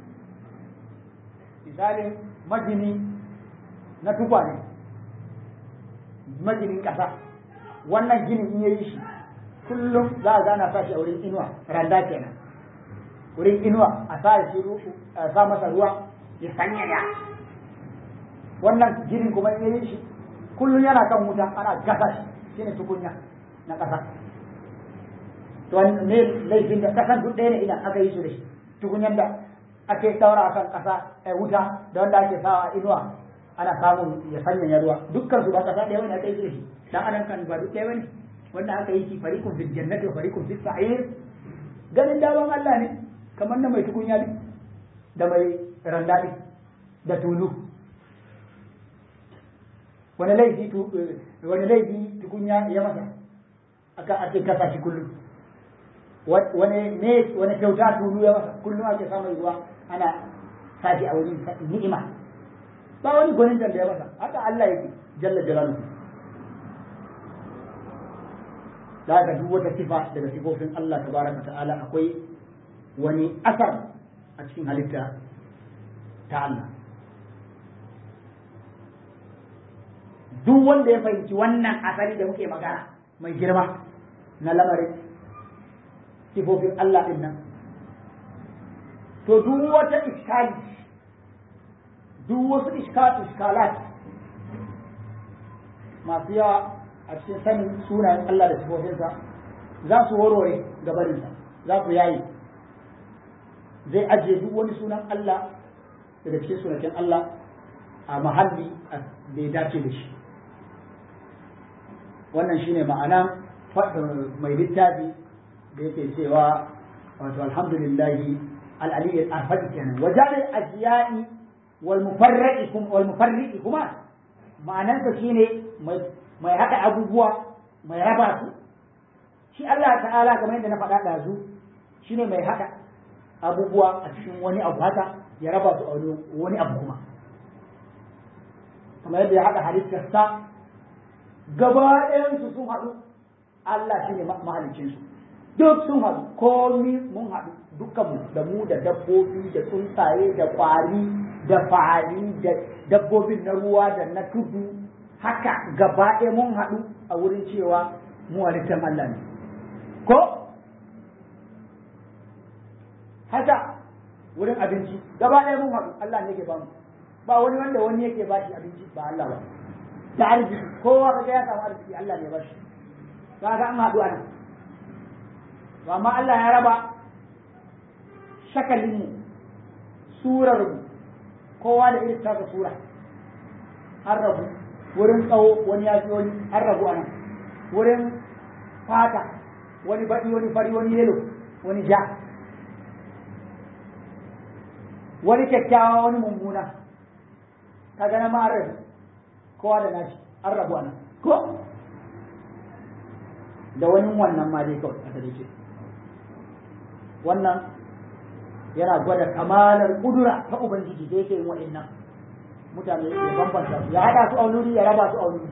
misalin magini na tukwane maginin ƙasa wannan ginin in yayi shi kullum za a gana sa shi a wurin inuwa randa kenan wurin inuwa a sa shi a sa masa ruwa ya sanya ya wannan ginin kuma in yayi shi kullum yana kan wuta ana gasa shi shine tukunya na ƙasa to ne laifin da ƙasan duk ɗaya ne idan aka yi su da shi tukunyar da ake saura a kan ƙasa a wuta da wanda ake sawa a inuwa ana samun ya sanya ruwa dukkan su ba ƙasa ɗaya wani aka yi su da shi dan adam kan ba duk ɗaya wani wanda aka yi shi fariqun fil jannati wa fariqun fis sa'ir ganin dawan Allah ne kamar na mai tukunya ne da mai randa ne da tulu wani laifi wani laifi tukunya ya masa aka ake kasa shi kullum wani ne wani kyauta tulu ya masa kullum ake samun ruwa ana sashi a wurin ni'ima ba wani gwanin da ya masa haka Allah yake jalla jalaluhu da haka duk wata sifa daga sifofin Allah tabaraka ta'ala akwai wani asar a cikin halitta ta Allah duk wanda ya fahimci wannan asali da muke magana mai girma na lamarin sifofin Allah din nan to duk wata iskali duk wasu iskalat masu yawa a cikin sanin sunayen Allah da sifofinsa za su warware gabarinsa za su yayi zai ajiye duk wani sunan Allah daga cikin sunaken Allah a mahalli da ya dace da shi wannan shine ma'ana mai littafi da yake cewa wato alhamdulillahi al-aliyyil arfaqi kenan wajen ajiyai wal mufarriqi wal mufarriqi kuma ma'anarsa shine mai mai haɗa abubuwa mai raba su shi Allah ta'ala kamar yadda na faɗa ɗazu shine mai haɗa abubuwa a cikin wani abu haka ya raba su a wani abu kuma kamar yadda ya haɗa halittarsa gaba ɗayansu sun haɗu Allah shine mahalicinsu duk sun haɗu komi mun haɗu dukkanmu da mu da dabbobi da tsuntsaye da ƙwari da fa'ali da dabbobin na ruwa da na tudu haka gaba ɗaya mun haɗu a wurin cewa mu halittar Allah ne ko haka wurin abinci gaba ɗaya mun haɗu Allah ne yake ba mu ba wani wanda wani yake ba shi abinci ba Allah ba da arziki kowa kaga ya samu arziki Allah ne ba shi kaga an haɗu ana amma Allah ya raba shakalinmu surarmu kowa da irin tasa sura an rabu wurin tsawo wani ya fi wani an rabu anan wurin fata wani baɗi wani fari wani yelo wani ja wani kyakkyawa wani mummuna ka gana ma an rabu kowa da nashi an rabu anan ko da wani wannan ma dai kawai a ce wannan yana gwada kamalar kudura ta ubangiji da yake yin wa'annan mutane ya bambanta su ya haɗa su a wuri ya raba su a wuri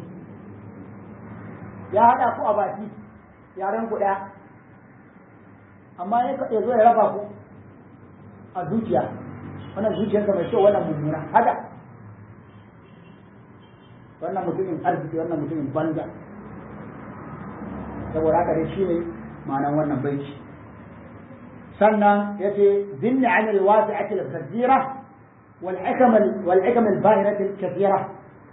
ya haɗa ku a baki yaren ku ɗaya amma ya zo ya raba ku a zuciya wannan zuciyarsa mai kyau wannan mummuna haka wannan mutumin arziki wannan mutumin banza saboda haka dai shine ma'anar wannan baiti sannan yace binni anil wasi'ati al-kathira wal hikam wal hikam al-bahirati al-kathira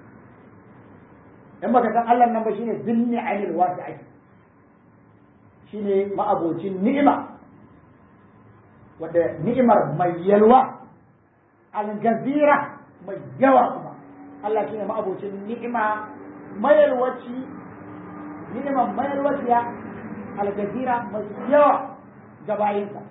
in baka san Allah nan ba shine binni anil wasi'ati shine ma'abocin ni'ima wadda ni'imar mai yalwa al-gazira mai yawa kuma Allah shine ma'abocin ni'ima mayalwaci ni'imar mayalwaciya al-gazira mai yawa ga bayinsa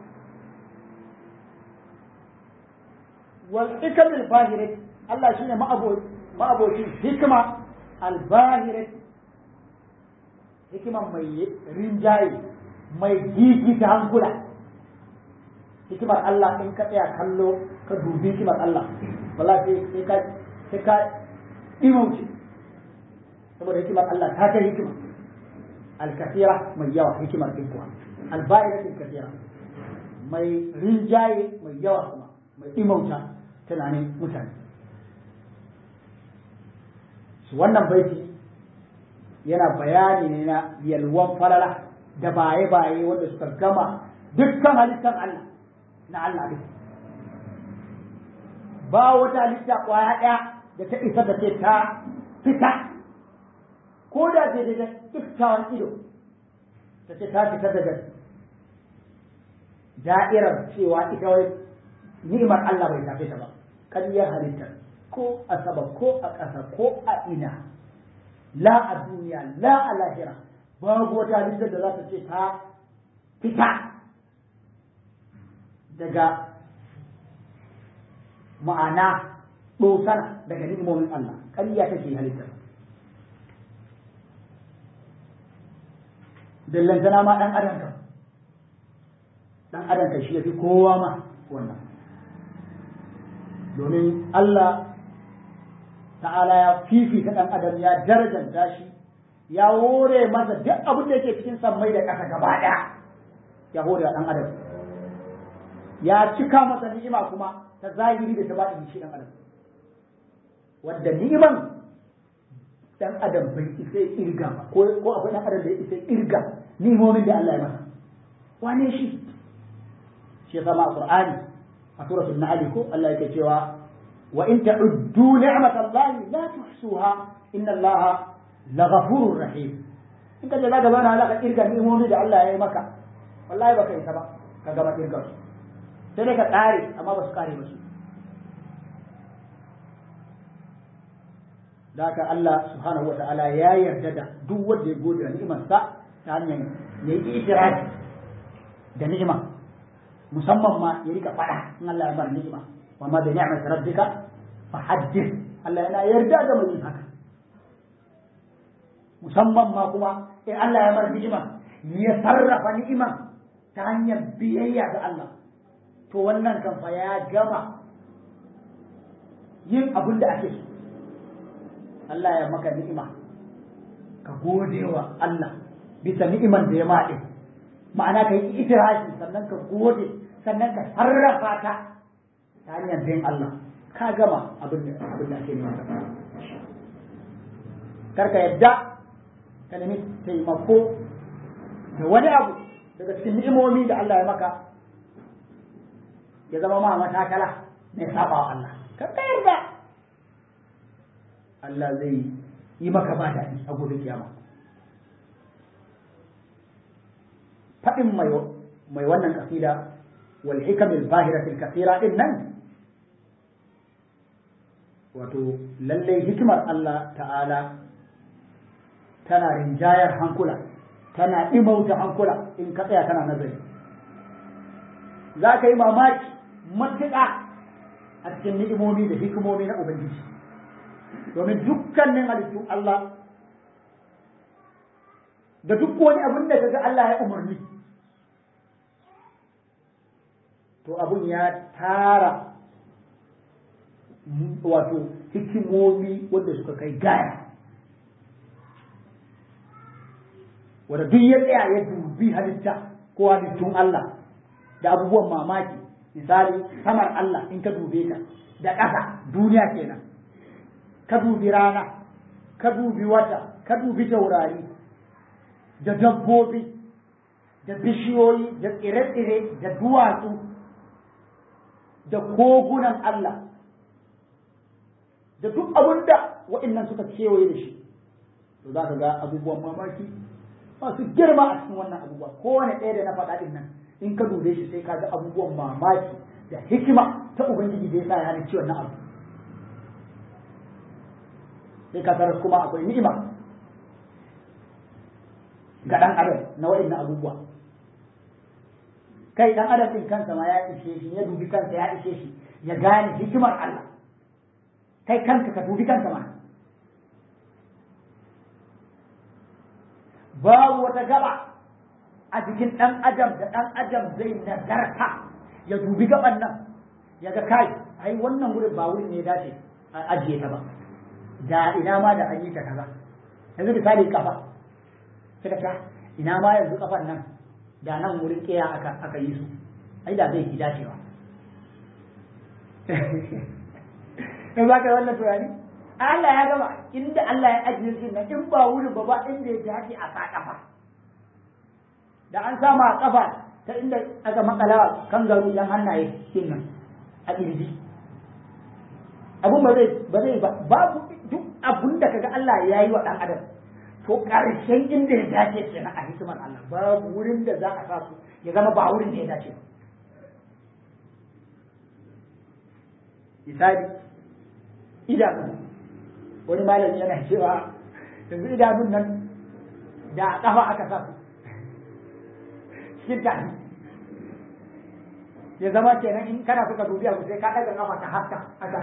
wal hikam al-bahirat Allah shine ma'abocin hikima al-bahirat hikima mai rinjaye mai gigi ta hankula hikimar Allah in ka tsaya kallo ka dubi hikimar Allah wala sai sai ka sai ka dimauce saboda hikimar Allah ta kai hikima al-kathira mai yawa hikimar din kuwa al-bahirat al-kathira mai rinjaye mai yawa kuma mai imauta tunanin mutane su wannan baiti yana bayani ne na yalwan falala da baye-baye wanda suka gama dukkan halittar Allah na Allah duk ba wata halitta kwaya ɗaya da ta isa da ce ta fita ko da ce da kiftawan ido ta ce ta fita daga da'irar cewa ita wai ni'imar Allah bai tafi ta ba ƙaryar halitta ko a sama ko a ƙasa ko a ina la a duniya la a lahira babu wata halittar da za ta ce ta fita daga ma'ana ɗosana daga ni'imomin Allah ƙarya take halittar bellantana ma ɗan adam kan ɗan adam kan shi ya fi kowa ma wannan domin Allah ta'ala ya fifita ɗan adam ya darajanta shi ya hore masa duk abin da yake cikin sammai da ƙasa gaba ɗaya ya hore ɗan adam ya cika masa ni'ima kuma ta zahiri da ta baɗi shi ɗan adam wanda ni'iman ɗan adam bai isa irga ba ko akwai ɗan adam da ya isa irga ni'imomin da Allah ya masa wane shi shi ya sama a Qur'ani a suratul Nahl ko Allah yake cewa wa in ta'uddu ni'matallahi la tuhsuha inna Allaha laghafurur rahim in ka je zaka zauna zaka irga ni'imomi da Allah ya yi maka wallahi baka isa ba ka gama irga su sai dai ka tsare amma ba su kare ba su da haka Allah subhanahu wa ta'ala ya yarda da duk wanda ya gode da ni'imarsa ta hanyar ya yi itirafi da ni'ima musamman ma ya rika fada in Allah ya bar ni'ima wa ma bi ni'mati rabbika fa haddith Allah yana yarda da mai haka musamman ma kuma in Allah ya bar ni'ima ya sarrafa ni'ima ta hanyar biyayya ga Allah to wannan kan fa ya gama yin abin da ake so Allah ya maka ni'ima ka gode wa Allah bisa ni'iman da ya maɗe ma'ana ka yi itirashi sannan ka gode sannan ka sarrafa ta ta hanyar bin Allah ka gama abin da abin da ake nema karka yadda ka nemi taimako da wani abu daga cikin ni'imomi da Allah ya maka ya zama ma matakala mai saba wa Allah karka yarda Allah zai yi maka ba daɗi a gobe kiyama faɗin mai wannan kasida wal hikamil bahiratil kasira din nan wato lallai hikimar Allah ta'ala tana rinjayar hankula tana imauta hankula in ka tsaya kana nazari za ka yi mamaki matuƙa a cikin ni'imomi da hikimomi na Ubangiji domin dukkanin halittun Allah da duk wani abin da kaga Allah ya umarni to abun ya tara wato hikimomi wanda suka kai gaya wanda duk ya tsaya ya dubi halitta ko halittun Allah da abubuwan mamaki misali samar Allah in ka dube ta da ƙasa duniya kenan ka dubi rana ka dubi wata ka dubi taurari da dabbobi da bishiyoyi da tsire-tsire da duwatsu da kogunan Allah da duk abin da waɗannan suka kewaye da shi to za ka ga abubuwan mamaki masu girma a cikin wannan abubuwa kowane ɗaya da na faɗa ɗin nan in ka dube shi sai ka ga abubuwan mamaki da hikima ta ubangiji da ya sa ya halicci wannan abu sai ka tarar kuma akwai ni'ima ga ɗan adam na waɗannan abubuwa kai ɗan adam ɗin kansa ma ya ishe shi ya dubi kansa ya ishe shi ya gane hikimar Allah kai kanka ka dubi kanka ma babu wata gaba a jikin ɗan adam da ɗan adam zai nazarta ya dubi gaban nan ya ga kai ai wannan wurin ba wurin ne ya dace a ajiye ta ba da ina ma da an yi ta kaza yanzu misali kafa suka ta ina ma yanzu kafan nan da nan wurin kiya aka aka yi su ai da zai fi dacewa in za ka yi wannan tunani Allah ya gama inda Allah ya ajiye shi nan in ba wurin ba ba inda ya dace a sa kafa da an sama a kafa ta inda aka makala kan garu yan hannaye din nan a kirji abun ba zai ba zai ba babu duk abun da kaga Allah ya yi wa dan adam to karshen inda ya dace kenan a hikimar Allah babu wurin da za a sa su ya zama ba wurin da ya dace ba misali idanu wani malami yana cewa yanzu idanun nan da a kafa aka sa su cikin tafi ya zama kenan in kana suka dubi abu sai ka ɗaga kafa ta haska haka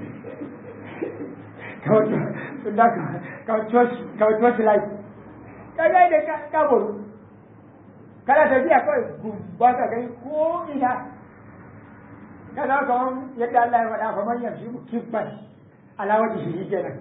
kawai coci light kaga da ka buru kana tafiya kawai ba ka gani ko ina ka za ka wani yadda Allah ya faɗa fa man yamshi kibban alawar da shi kenan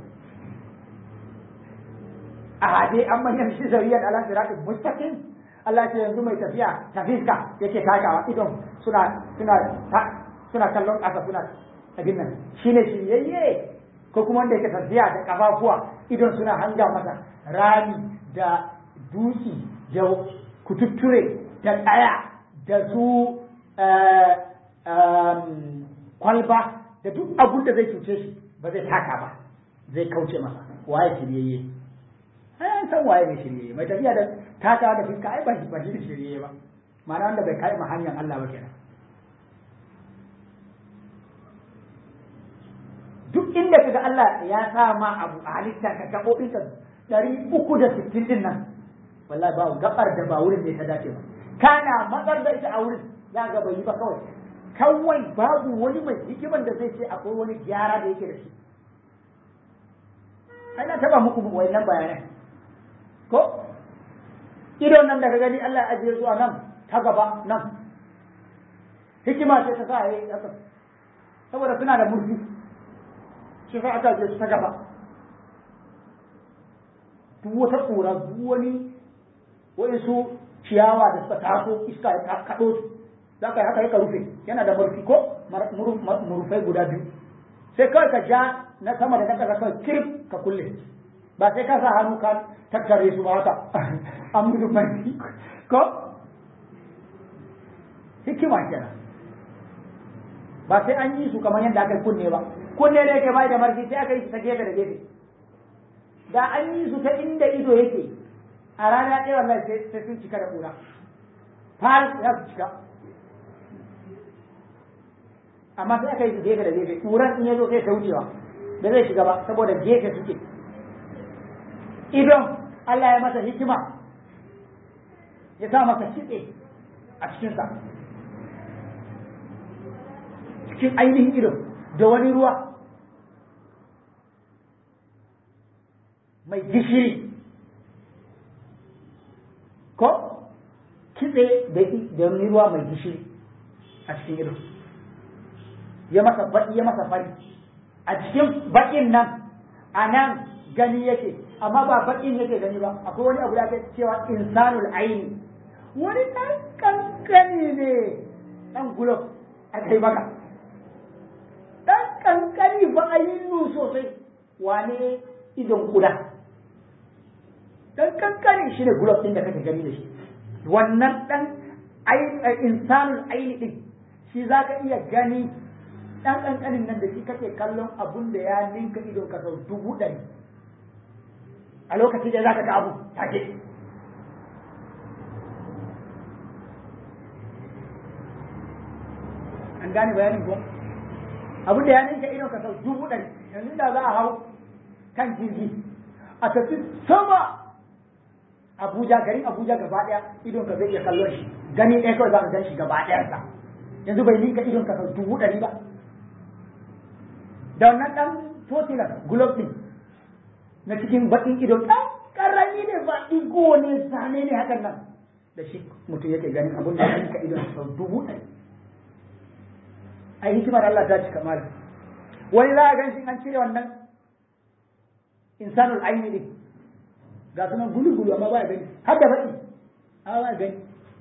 a hade an man yamshi zariyar ala siratin mustaqim Allah ce yanzu mai tafiya tafiska yake takawa idon suna suna suna kallon ƙasa suna abin nan shine shiryayye ko kuma wanda yake tafiya da kafafuwa idon suna hanga masa rami da dutse da kututture da tsaya da su kwalba da duk abun da zai cuce shi ba zai taka ba zai kauce masa waye shiryayye ai san waye mai shiryayye mai tafiya da taka da fuska ai ba shi ba shi shiryayye ba ma'ana wanda bai kai ma hanyar Allah ba kenan duk inda kaga Allah ya sa ma abu a halitta ka gaɓoɓin ka ɗari uku da sittin din nan wallahi ba gabar da ba wurin ne ta dace ba kana matsar da ita a wurin za ga bai yi ba kawai kawai babu wani mai hikiman da zai ce akwai wani gyara da yake da shi ai na taba muku wayannan bayanai ko idon nan da ka gani Allah ya ajiye su a nan ta gaba nan hikima ce ta sa yayi haka saboda suna da murfi shi sa aka je su ta gaba duk wata ƙura duk wani waɗansu ciyawa da suka taso iska ya kaɗo su za ka yi haka ka rufe yana da murfi ko murfai guda biyu sai kawai ka ja na sama da na ƙasa kawai kirif ka kulle ba sai ka sa hannu ka tattare su ba haka an musu marfi ko hikima kenan ba sai an yi su kamar yadda aka kunne ba kunne ne yake bai da marfi sai aka yi su ta gefe da gefe da an yi su ta inda ido yake a rana ɗaya wallahi sai sun cika da ƙura far ya su cika amma sai aka yi su gefe da gefe ƙuran in ya zo sai ta wucewa da zai shiga ba saboda gefe suke idon Allah ya masa hikima ya sa masa kitse a cikinsa cikin ainihin idon da wani ruwa mai gishiri ko kitse da wani ruwa mai gishiri a cikin ido ya masa baki ya masa fari a cikin bakin nan a nan gani yake amma ba bakin yake gani ba akwai wani abu da ake cewa insanul aini wani ɗan kankani ne ɗan gulob a kai maka ɗan kankani ba a yi sosai wane idon kuda dan kankani shi ne gulob ɗin da kake gani da shi wannan dan insanul aini ɗin shi za ka iya gani dan kankanin nan da shi kake kallon abun da ya ninka idon ka sau dubu ɗari a lokacin da za ka ga abu take an gane bayanin ko abun da ya ninka idon ka sau dubu ɗari yanzu da za a hau kan jirgi a tafi sama Abuja garin Abuja gaba ɗaya idon ka zai iya kallon shi gani ɗaya kawai za ka gan shi gaba ɗayansa yanzu bai ninka idon ka sau dubu ɗari ba da wannan ɗan totilan gulob ɗin na cikin baƙin idon ɗan ƙarami ne ba ɗigo ne zane ne hakan nan da shi mutum yake ganin abin da ya ninka idon sau dubu ɗari ai hikimar Allah ta cika mali wani za a gan shi an cire wannan insanul aini ɗin ga su nan gulu-gulu amma ba gani har da baki amma ba gani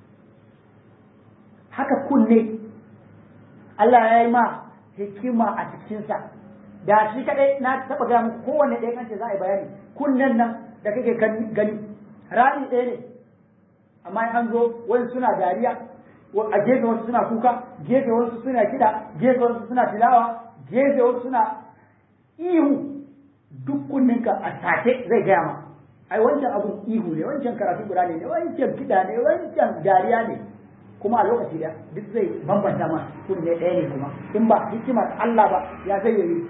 haka kunne Allah ya yi ma hikima a cikinsa da shi kadai na taɓa gaya muku kowanne ɗaya kan ce za a yi bayani kunnen nan da kake gani rami ɗaya ne amma an zo wani suna dariya a gefe wasu suna kuka gefe wasu suna kiɗa gefe wasu suna tilawa gefe wasu suna ihu duk kunninka a take zai gaya ma ai wancan abun ihu ne wancan karatu guda ne wancan kiɗa ne wancan dariya ne kuma a lokaci da duk zai bambanta ma kunne ɗaya ne kuma in ba hikimar Allah ba ya zai yi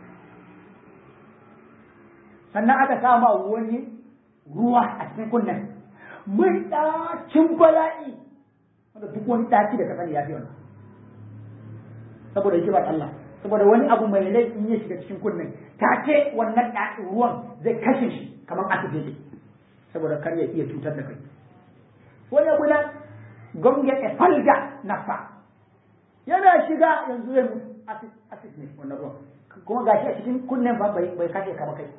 sannan aka sama wani ruwa a cikin kunnen mai ɗacin bala'i wanda duk wani ɗaci da ka sani ya fi wannan saboda hikimar Allah saboda wani abu mai rai in ya shiga cikin kunnen take wannan ɗacin ruwan zai kashe shi kamar asibiti saboda kar ya iya cutar da kai wani abu na gonge e falga nafa yana shiga yanzu ya mutu asis ne wannan ruwan kuma gashi a cikin kunnen ba bai bai kashe ka ba kai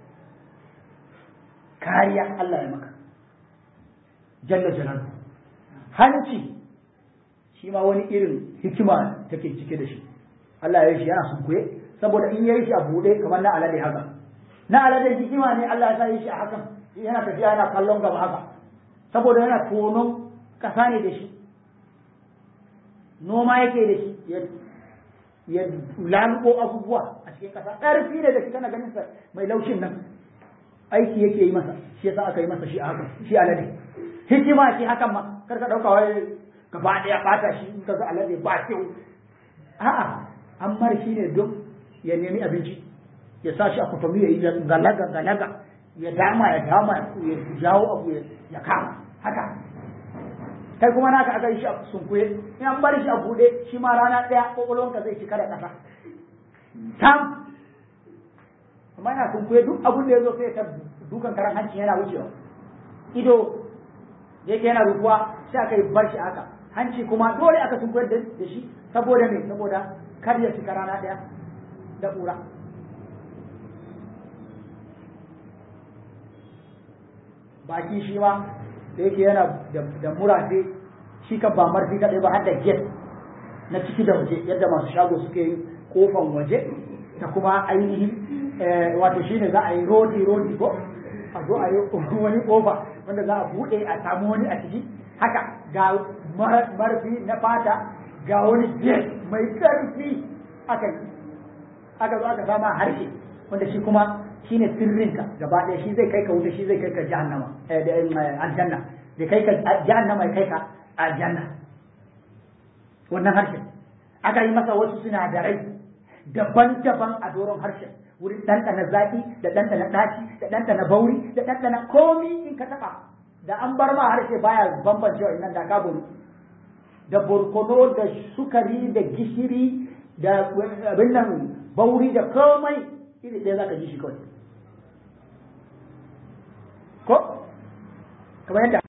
kariya Allah ya maka jalla jalalu hanci shi ma wani irin hikima take cike da shi Allah ya yi shi yana sunkuye saboda in ya yi shi a buɗe kamar na alade haka na alade hikima ne Allah ya sa yi shi a hakan yana tafiya yana kallon gaba haka saboda yana tonon ƙasa ne da shi noma yake da shi ya lambo abubuwa a cikin ƙasa ƙarfi ne da shi kana ganin sa mai laushin nan aiki yake yi masa shi yasa aka yi masa shi a hakan shi alade hikima ce hakan ma kar ka ɗauka wai gaba ɗaya ɓata shi in ka ga alade ba kyau a'a an mara shi ne don ya nemi abinci ya sa shi a kwatami ya yi galaga galaga ya dama ya dama ya jawo abu ya kama haka kai kuma naka aka yi shi a sunkuye in an bari shi a buɗe shi ma rana ɗaya ƙwaƙwalwanka zai cika da ƙasa tam amma yana sunkuye duk abin da ya zo sai ta dukan karan hanci yana wucewa ido da yake yana rufuwa sai aka yi bar shi haka hanci kuma dole aka sunkuyar da shi saboda me saboda kar ya cika rana ɗaya da ƙura baki shi ma da yake yana da murafe shi ka ba marfi kaɗai ba har da get na ciki da waje yadda masu shago suke yin kofan waje da kuma ainihin wato shi ne za a yi rodi rodi ko a zo a yi wani kofa wanda za a buɗe a samu wani a ciki haka ga marfi na fata ga wani get mai ƙarfi aka yi aka zo aka sama harshe wanda shi kuma shi ne sirrinka gaba ɗaya shi zai kai ka wuta shi zai kai ka jahannama aljanna da kai ka jahannama ya kai ka aljanna wannan harshen aka yi masa wasu sinadarai daban-daban a doron harshen wurin ɗanɗana zaƙi da ɗanɗana ɗaci da ɗanɗana bauri da ɗanɗana komi in ka taɓa da an bar ma harshe baya bambancewa nan da ka buru da borkono da sukari da gishiri da abin nan bauri da komai iri ɗaya za ka ji shi kawai ko kamar yadda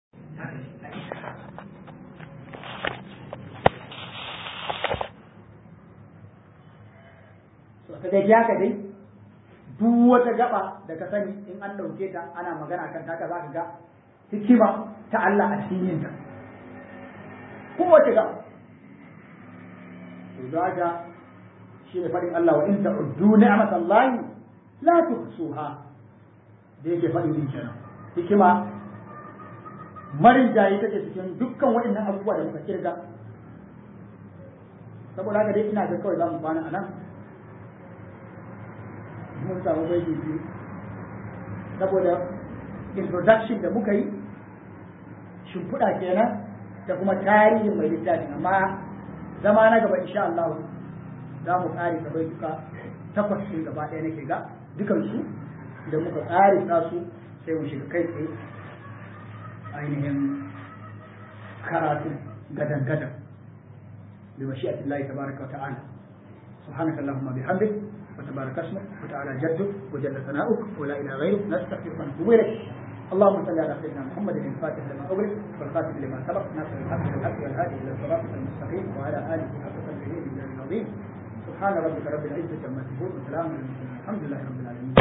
ka dai haka dai duk wata gaba da ka sani in an ɗauke ta ana magana kan taka za ka ga hikima ta Allah a cikin yinta kowace gaba to da haka shi ne faɗin Allah wa in ta'uddu ni'matallahi la tuhsuha da yake faɗi din kenan hikima marin jayi take cikin dukkan waɗannan abubuwa da muka kirga saboda haka dai ina ga kawai za mu kwana a nan mun samu baiti biyu saboda introduction da muka yi shimfiɗa kenan da kuma tarihin mai littafin amma zama na gaba insha Allah za mu ƙari ka bai duka takwas ɗin gaba ɗaya nake ga dukansu da muka ƙari su sai mu shiga kai tsaye ainihin karatu gadan gadan bi mashi'ati Allah tabaraka wa ta'ala سبحانك اللهم بحمدك وتبارك اسمك وتعالى جدك وجل ثناؤك ولا اله غيرك نستغفرك ونتوب اليك اللهم صل على سيدنا محمد الفاتح لما اغلق والخاتم لما سبق ناصر الحق بالحق والهادي الى الصراط المستقيم وعلى اله حق قدره من العظيم سبحان ربك رب العزه عما يصفون وسلام على المرسلين الحمد لله رب العالمين